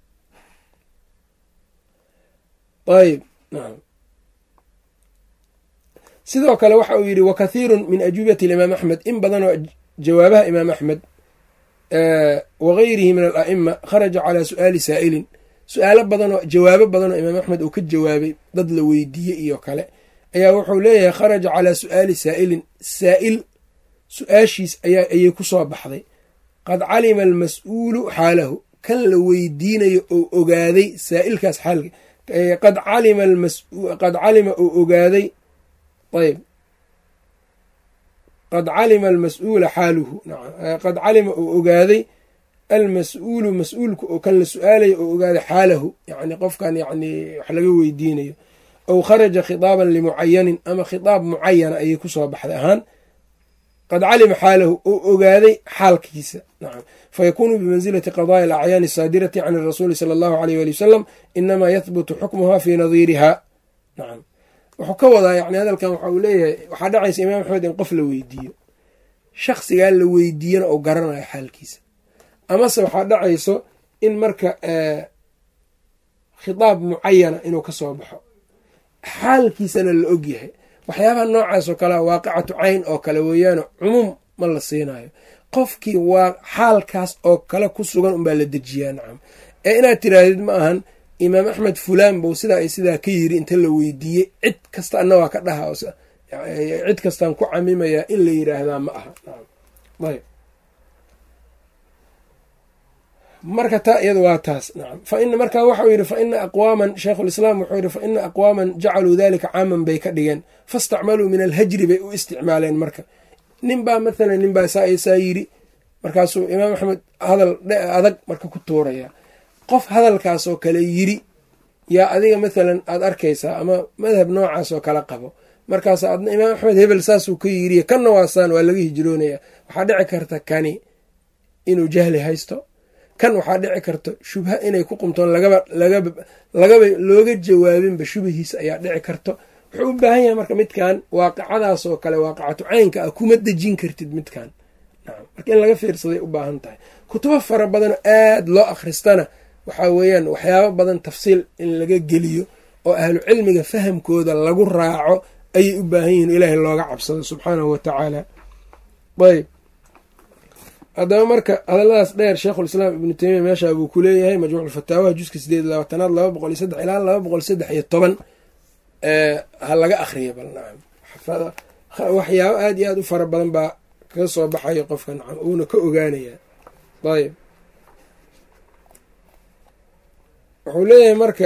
ayb nacam sidoo kale waxa uu yidhi wakathiiru min ajuubati imaam axmed in badanoo jawaabaha imaam axmed wagayrihi min ala'ima kharaja calaa su'aali saa'ilin su-aalo badanoo jawaabo badanoo imaam axmed uu ka jawaabay dad la weydiiyey iyo kale ayaa wuxuu leeyahay kharaja calaa su'aali saa'ilin saa'il su-aashiis ayaa ayay ku soo baxday qad calima almas-uulu xaalahu kan la weydiinayo oo ogaaday saa'ilkaas xaalka qad calima qad calima oo ogaaday ayb qad calima almas-uula xaaluhu qad calima oo ogaaday almas-uulu mas-uulka oo kan la su-aalayo oo ogaaday xaalahu yani qofkan yani wax laga weydiinayo aw kharaja khitaaban limucayanin ama khitaab mucayana ayay kusoo baxday ahaan qad calima xaalahu oo ogaaday xaalkiisa nacam fayakuunu bimansilati qadaaya alacyaani asaadirati can irasuuli sala allahu aleyh wali wasalam inamaa yahbutu xukmuha fii nadiiriha nacam wuxuu ka wadaa yani hadalkan waxa uu leeyahay waxaa dhacaysa imaam axmed in qof la weydiiyo shaksigaa la weydiiyana oo garanayo xaalkiisa amase waxaa dhacayso in marka khitaab mucayana inuu ka soo baxo xaalkiisana la og yahay waxyaabaha noocaas oo kalea waaqicatu cayn oo kale weeyaano cumuum ma la siinayo qofkii waa xaalkaas oo kale ku sugan unbaa la dejiyaa nacam ee inaad tiraahdid ma ahan imaam axmed fulaan bou sidaa iyo sidaa ka yiri inta la weydiiyey cid kasta anna waa ka dhaha cid kastaan ku camimayaa in la yiraahdaa ma aha ayb marka taa iyada waa taas nacam fain marka waxau yidhi fa ina aqwaaman sheikhulislaam wuxuu yidhi fa ina aqwaaman jacaluu dalika caaman bay ka dhigeen fastacmaluu min alhajri bay u isticmaaleen marka nin baa mathalan nin baa saa saa yidhi markaasuu imaam axmed hadal adag marka ku tuuraya qof hadalkaasoo kale yiri yaa adiga mathalan aad arkaysaa ama madhab noocaas oo kale qabo markaas adna imaam axmed hebel saasuu ka yiriy kanna waasaan waa laga hijroonaya waxaa dhici karta kani inuu jahli haysto kan waxaa dhici karta shubha inay ku qumtoon lagaba lagaba looga jawaabinba shubahiisa ayaa dhici karto wuxuu u baahan yahay marka midkan waaqicadaas oo kale waaqicatu caynka ah kuma dejin kartid midkan nacam marka in laga fiirsaday u baahan tahay kutubo fara badanoo aad loo akhristana waxaa weeyaan waxyaabo badan tafsiil in laga geliyo oo ahlu cilmiga fahamkooda lagu raaco ayay u baahan yihiin ilaahay looga cabsado subxaanahu watacaala ayb haddaba marka hadalladaas dheer sheikhulislaam ibnu teymiya meeshaa buu ku leeyahay majmuuc fataawaha juska sideed iyo labaatanaad laba boqol iyo saddex ilaa laba boqol saddex iyo toban ha laga akhriya bal nacam waxyaabo aad iyo aad u fara badan baa kaga soo baxayo qofka nacam uuna ka ogaanaya ayb wuxuu leeyahay marka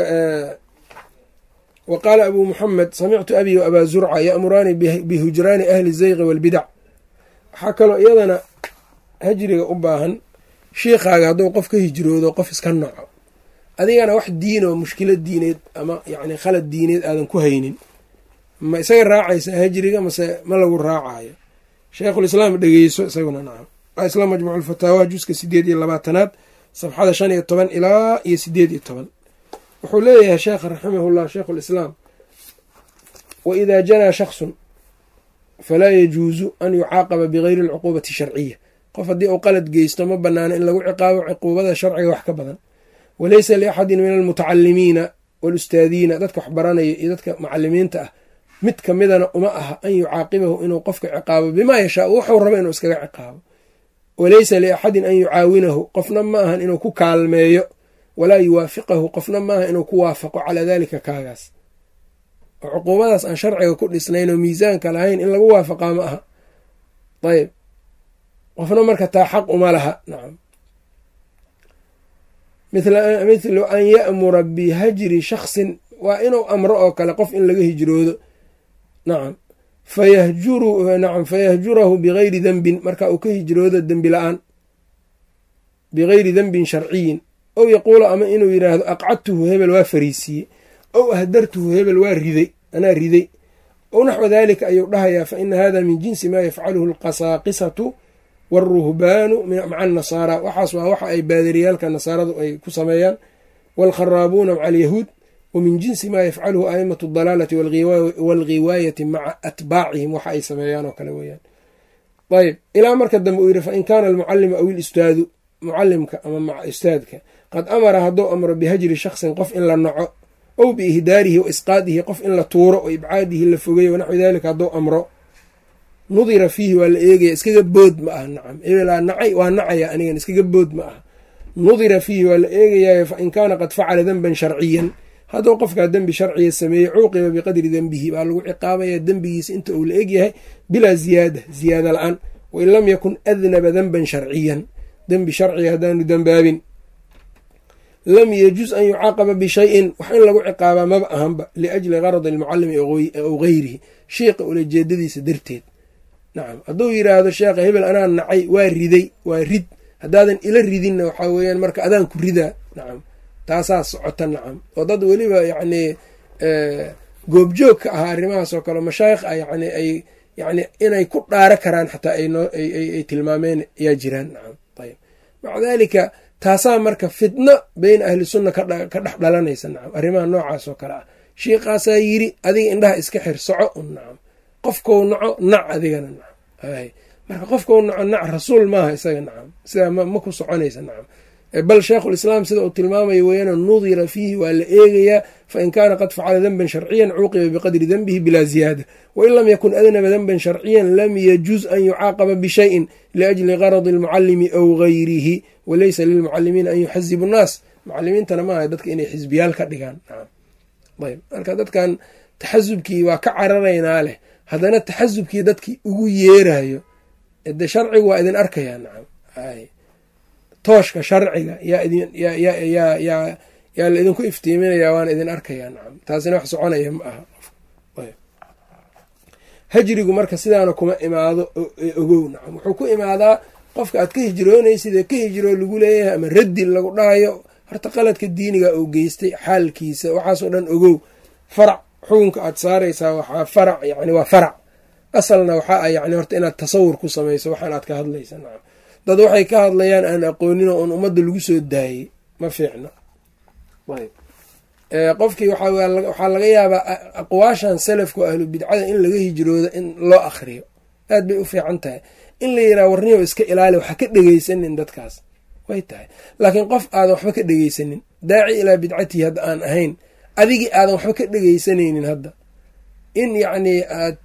wa qaala abuu muxamed samictu abi wa abaa zurca ya'muraani bihujraani ahli zayqi waalbidac waxaa kaloo iyadana hajriga u baahan shiikhaaga hadduu qof ka hijroodo qof iska naco adigana wax diin oo mushkilad diineed ama yacni khalad diineed aadan ku haynin ma isaga raacaysa hajriga mase ma lagu raacayo sheikhulislaam dhegeyso isaguna nacam waa isla majmuuculfataawaha juska sideed iyo labaatanaad safxada shan iyo toban ilaa iyo sideed iyo toban wuxuu leeyahay sheekha raximahullah sheikhulislaam wa idaa janaa shaksun falaa yajuusu an yucaaqaba bigayri alcuquubati sharciya qof haddii uu qalad geysto ma banaano in lagu ciqaabo cuquubada sharciga wax ka badan walaysa liaxadin min almutacalimiina walustaadiina dadka wax baranaya iyo dadka mucalimiinta ah mid ka midana uma aha an yucaaqibahu inuu qofka ciqaabo bimaa yashaa wuxuu rabo inuu iskaga ciqaabo walaysa liaxadin an yucaawinahu qofna ma ahan inuu ku kaalmeeyo walaa yuwaafiqahu qofna maaha inuu ku waafaqo calaa daalika kaagaas oo cuquubadaas aan sharciga ku dhisnayn oo miisaanka lahayn in lagu waafaqaa ma aha ayb qofna marka taa xaq uma laha nacam mithlu an ya'mura bihajri shaksin waa inuu amro oo kale qof in laga hijroodo nacam nacam fayahjurahu bigayri dembin marka uu ka hijroodo dembi la-aan bigayri dembin sharciyin ow yaquula ama inuu yidhaahdo aqcadtuhu hebel waa fariisiye ow ahdartuhu hebel waa riday anaa riday ow naxwa daalika ayuu dhahayaa fa ina hada min jinsi maa yafcaluhu alqasaaqisatu wاlruhbaanu maca annasaara waxaas waa waxa ay baadariyaalka nasaaradu ay ku sameeyaan wاlkharaabuuna maca alyahuud wa min jinsi maa yafcaluhu aimatu اdalaalati wاlghiwaayati maca atbaacihim waxa ay sameeyaan oo kale weyaan ayb ilaa marka dambe uu yidhi fain kaana almucalimu aw ilustaadu mucalimka ama ustaadka qad amara hadduu amro bihajri shaksin qof in la naco ow biihdaarihi wa isqaadihi qof in la tuuro oo ibcaadihi la fogeeyo wanaxwi dalika hadduu amro nudira fiihi waa la eegaya iskaga bood ma aha nacam ebelaa nacay waa nacaya anigan iskaga bood ma aha nudira fiihi waa la eegayayo fa in kaana qad facala denban sharciyan hadduu qofkaa dembi sharciga sameeyey cuuqiba biqadri dembihi baa lagu ciqaabaya dembigiisa inta uu la egyahay bilaa ziyaada ziyaada la-aan wain lam yakun adnaba denban sharciyan dembi sharciga haddaanu dembaabin lam yajuz an yucaaqaba bishayin wax in lagu ciqaabaa maba ahanba liajli garadi almucalimi aw gayrihi sheikha ulajeedadiisa darteed nacam hadduu yiraahdo sheekha hebel anaa nacay waa riday waa rid haddaadan ila ridinna waxaa weeyaan marka adaan ku ridaa nacam taasaa socota nacam oo dad weliba yacnii goobjoog ka ahaa arrimahaas oo kale mashaayikh a yani ay yani inay ku dhaaro karaan xataa ay tilmaameen ayaa jiraan nacam ayb maca daalika taasaa marka fitno beyna ahli sunna ka dhex dhalanaysa nacam arrimaha noocaas oo kale ah shiiqaasaa yiri adiga indhaha iska xir soco un nacam qofkou naco nac adigana nacam marka qofkou naco nac rasuul maaha isaga nacam sidaa ma ku soconaysa nacam bal sheikhulislaam sida uu tilmaamaya weeyaan nudira fiihi waa la eegayaa fain kaana qad facala denban sharciyan cuuqiba biqadri denbihi bilaa ziyaada wain lam yakun adnaba denban sharciyan lam yajuz an yucaaqaba bishayin liajli garadi almucalimi aw gayrihi walaysa lilmucalimiina an yuxazibu nnaas mucalimiintana maaha dadka inay xisbiyaal ka dhigaan ayb marka dadkan taxasubkii waa ka cararaynaa leh haddana taxasubkii dadkii ugu yeerayo de sharcigu waa idin arkayaa nacam tooshka sharciga yaa la idinku iftiiminaya waana idin arkayaa nacam taasina wax soconaya ma aha hajrigu marka sidaana kuma imaado ogow nacam wuxuu ku imaadaa qofka aad ka hijroonaysid ee ka hijroo lagu leeyahay ama raddi lagu dhahayo horta qaladka diiniga uu geystay xaalkiisa waxaasoo dhan ogow farac xukunka aad saaraysaa waxaa farac yani waa farac asalna waxaa ah yani horta inaad tasawur ku samayso waxaan aad ka hadlaysa nacam dad waxay ka hadlayaan aan aqoonin oo un ummadda lagu soo daayey ma fiicno qofkii waxaa laga yaabaa aqwaashan salafka oo ahlu bidcada in laga hijroodo in loo akriyo aad bay u fiican tahay in la yiraha warniyo iska ilaali waxa ka dhegeysanin dadkaas way tahay laakiin qof aadan waxba ka dhegeysanin daaci ilaa bidcatihi hadda aan ahayn adigii aadan waxba ka dhegeysanaynin hadda in yacnii aad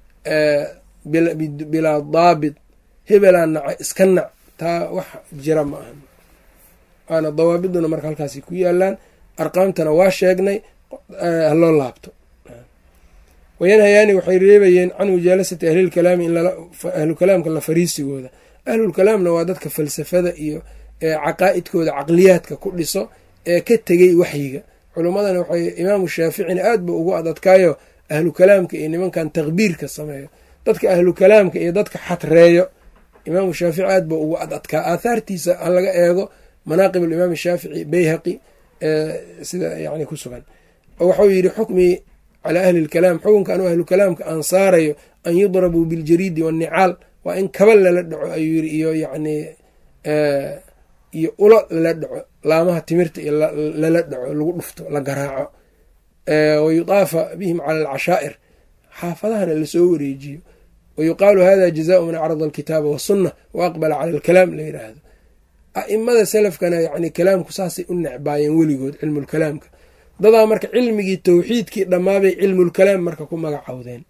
bilaa daabit hebelaa naca iska nac taa wax jira ma ahan waana dawaabiduna marka halkaasi ku yaalaan arqaamtana waa sheegnay haloo laabto wayanhayaani waxay reebayeen can mujaalasati ahlilkalaami in ahlukalaamka la fariisigooda ahlulkalaamna waa dadka falsafada iyo caqaa'idkooda caqliyaadka ku dhiso ee ka tegey waxyiga culummadana waxay imaamu shaaficina aad ba ugu adadkaayo ahlu kalaamka iyo nimankan takbiirka sameeyo dadka ahlu kalaamka iyo dadka xatreeyo imaamu shaafici aad ba ugu adadkaa aathaartiisa ha laga eego manaaqib alimaam shaafici bayhaqi sida yani ku sugan waxau yidhi xukmii calaa ahli lkalaam xukunka anuu ahlu kalaamka aan saarayo an yudrabuu biljariidi wannicaal waa in kaba lala dhaco ayuu yiri iyo yani iyo ulo lala dhaco laamaha timirta iyo lala dhaco lagu dhufto la garaaco wayudaafa bihim cala alcashaa'ir xaafadahana lasoo wareejiyo wayuqaalu hada jazaau man acrada alkitaaba wasunna wa aqbala cala alkalaam la yiraahdo a'imada salafkana yani kalaamku saasay u necbaayeen weligood cilmulkalaamka dadaa marka cilmigii tawxiidkii dhammaabay cilmulkalaam marka ku magacowdeen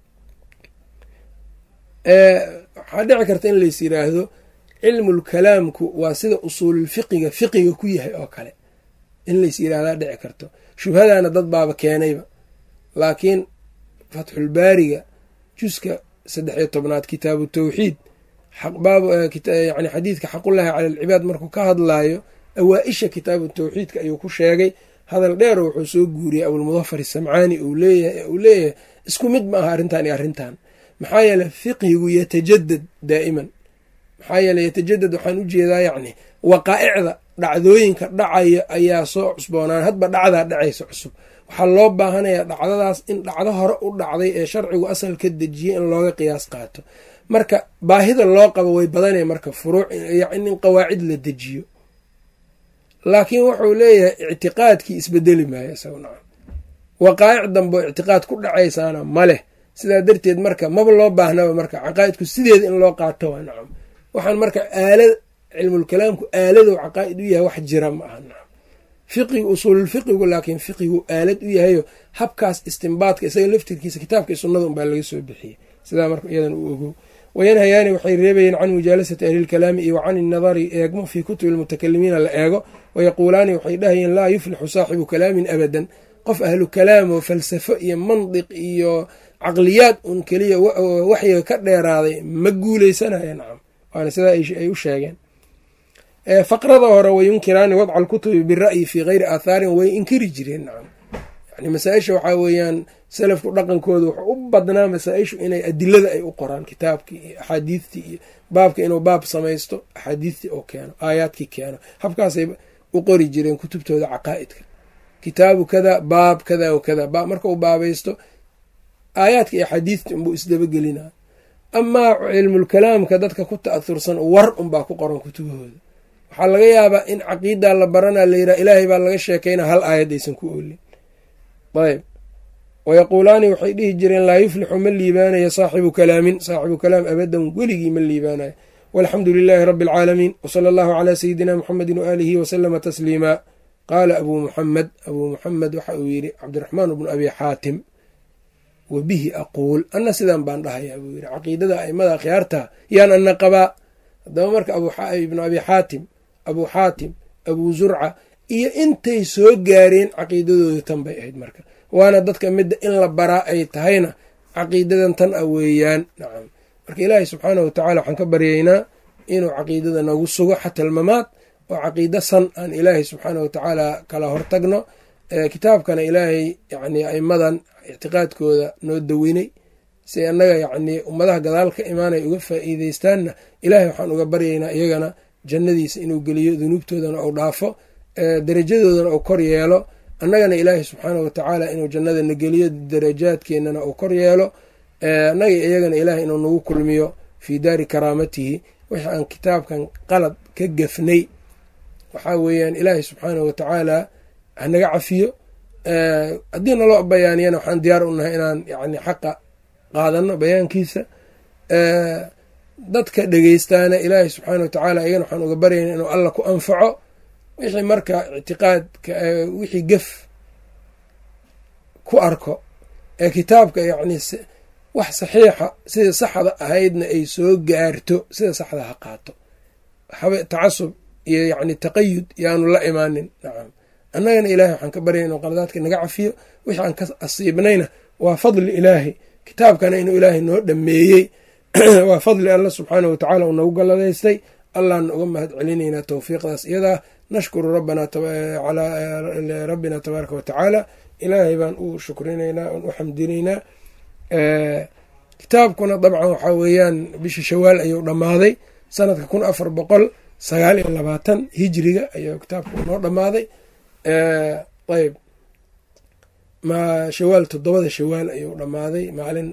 waxaa dhici karta in lays yiraahdo cilmulkalaamku waa sida usuululfiqiga fiqiga ku yahay oo kale in lays yiraahdaa dhici karto shubhadaana dad baaba keenayba laakiin fatxulbaariga juska saddex iyo tobnaad kitaabu tawxiid yani xadiidka xaqullaahi cala alcibaad markuu ka hadlaayo awaa-isha kitaabu tawxiidka ayuu ku sheegay hadal dheero wuxuu soo guuriyey abulmudafar isamcaani uu leeyahay isku mid ma aha arrintan iyo arrintan maxaa yeele fiqhigu yatajadad daa'iman maxaa yeele yatajadad waxaan u jeedaa yacni waqaa'icda dhacdooyinka dhacaya ayaa soo cusboonaan hadba dhacdaa dhacaysa cusub waxaa loo baahanayaa dhacdadaas in dhacdo hore u dhacday ee sharcigu asal ka dejiyey in looga qiyaas qaato marka baahida loo qabo way badanaya marka furuuc in qawaacid la dejiyo laakiin wuxuu leeyahay ictiqaadkii isbedeli maayo isago nacam waqaa'ic dambe oo ictiqaad ku dhacaysaana ma leh sidaa darteed marka maba loo baahnaba marka caqaa'idku sideeda in loo qaato waa nacam waxaan marka aalad cilmulkalaamku aaladou caqaa'id u yahay wax jira ma aha nacam fiqigu usuululfiqigu laakiin fiqigu aalad u yahayo habkaas istimbaadka isaga laftirkiisa kitaabka iyo sunnada unbaa laga soo bixiyey sidaa marka iyadan u ogow wayanhayaani waxay reebayeen can mujaalasati ahlilkalaami iyo wa can innadari eegmo fii kutubi lmutakalimiina la eego wayaquulaani waxay dhahayeen laa yuflixu saaxibu kalaamin abadan qof ahlu kalaam oo falsafo iyo mandiq iyo caqliyaad un keliya waxyiga ka dheeraaday ma guuleysanaya nacam waana sidaa ay u sheegeen faqrada hore wayunkiraani wadca alkutubi bira'yi fii kayri aathaarin way inkiri jireen nacam yani masaa-isha waxaa weeyaan salafku dhaqankooda wuxuu u badnaa masaa-ishu inay adilada ay u qoraan kitaabkii iyo axaadiistii iyo baabka inuu baab samaysto axaadiistii oo keeno aayaadkii keeno habkaasay u qori jireen kutubtooda caqaa'idka kitaabu kada baab kada wa kada baab marka uu baabaysto aayaadka iyo axaadiistii unbuu isdabagelinaa amaa cilmulkalaamka dadka ku ta'ahursan war unbaa ku qoran kutubahooda waxaa laga yaabaa in caqiidaa la baranaa la yidhaha ilaahay baa laga sheekayna hal aayad aysan ku oolin ayb wayaquulaani waxay dhihi jireen laa yuflixu ma liibaanayo saaxibu kalaamin saaxibu kalaam abadan weligii ma liibaanayo walxamdu lilaahi rabbi alcaalamiin wsala allahu calaa sayidina muxamedi waaalihi wasalama tasliima qaala abuu muxamed abuu muxamed waxa uu yidhi cabdiraxmaan bnu abi xaatim wa bihi aquul anna sidan baan dhahayaa buu yidhi caqiidada aimada akhyaarta yaan ana qabaa haddaba marka ibnu abi xaatim abuu xaatim abuu zurca iyo intay soo gaareen caqiidadooda tan bay ahayd marka waana dadka midda in la baraa ay tahayna caqiidadan tan a weeyaan nacam marka ilaahay subxaanahu watacala waxaan ka baryaynaa inuu caqiidada nagu sugo xata almamaad oo caqiido san aan ilaahay subxaanahu watacaala kala hortagno kitaabkana ilaahay yani aimadan ictiqaadkooda noo daweynay si annaga yacnii ummadaha gadaal ka imaanay uga faa'iideystaanna ilaahay waxaan uga baryaynaa iyagana jannadiisa inuu geliyo dunuubtoodana ou dhaafo darajadoodana uu kor yeelo annagana ilaahay subxaanahu watacaala inuu jannadana geliyo darajaadkeennana uu kor yeelo annaga iyagana ilaahay inuu nagu kulmiyo fii daari karaamatihi wixii aan kitaabkan qalad ka gafnay waxaa weeyaan ilaahay subxaanahu watacaala hanaga cafiyo haddii naloo bayaaniyana waxaan diyaar u nahay inaan yani xaqa qaadano bayaankiisa dadka dhegeystaana ilaahay subxaana watacaala iyagana waxaan uga baryayna inuu alla ku anfaco wixii marka ictiqaadka wixii gef ku arko ee kitaabka yacni wax saxiixa sida saxda ahaydna ay soo gaarto sida saxda ha qaato waxaba tacasub iyo yacni taqayud yaanu la imaanin nacam annagana ilaahay waxaan ka baryay inuu qaladaadka naga cafiyo wixii aan ka asiibnayna waa fadli ilaahay kitaabkana inuu ilaahay noo dhameeyey waa fadli alla subxaanah watacaala uu nagu galladaystay allaana uga mahad celinaynaa towfiiqdaas iyadaa nashkuru rabbina tabaaraka watacaala ilaahay baan u shukrinaynaa oon u xamdinaynaa kitaabkuna dabcan waxaa weeyaan bisha shawaal ayuu dhammaaday sanadka kun afar boqol sagaal iyo labaatan hijriga ayuu kitaabku noo dhammaaday ayb ma shawaal toddobada shawaal ayuu dhammaaday maalin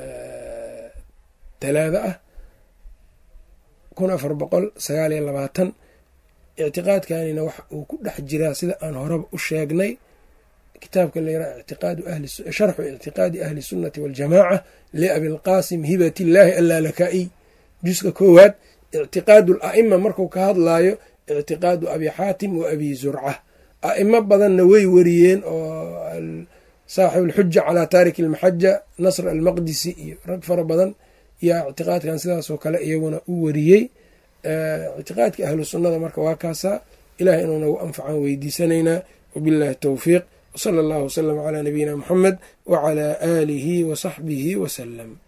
talaada ah kun afar boqol sagaal iyo labaatan ictiqaadkanina wax uu ku dhex jiraa sida aan horeba u sheegnay kitaabka layraa sharxu ictiqaadi ahli sunnati waljamaaca liabilqaasim hibat illaahi allaalaka-iy juska koowaad ictiqaadu ala'ima marku ka hadlaayo ictiqaadu abi xaatim wa abi zurca a'imo badanna way wariyeen oo saaxib alxuja calaa taariki almaxaja nasr almaqdisi iyo rag fara badan yaa ictiqaadkan sidaasoo kale iyaguna u wariyey ictiqaadka ahlu sunnada marka waa kaasaa ilaah inuu nagu anfacan weydiisanaynaa wabillahi towfiiq wsala allahu wasalam calaa nabiyina muxamed wacalaa aalihi wa saxbihi wasalam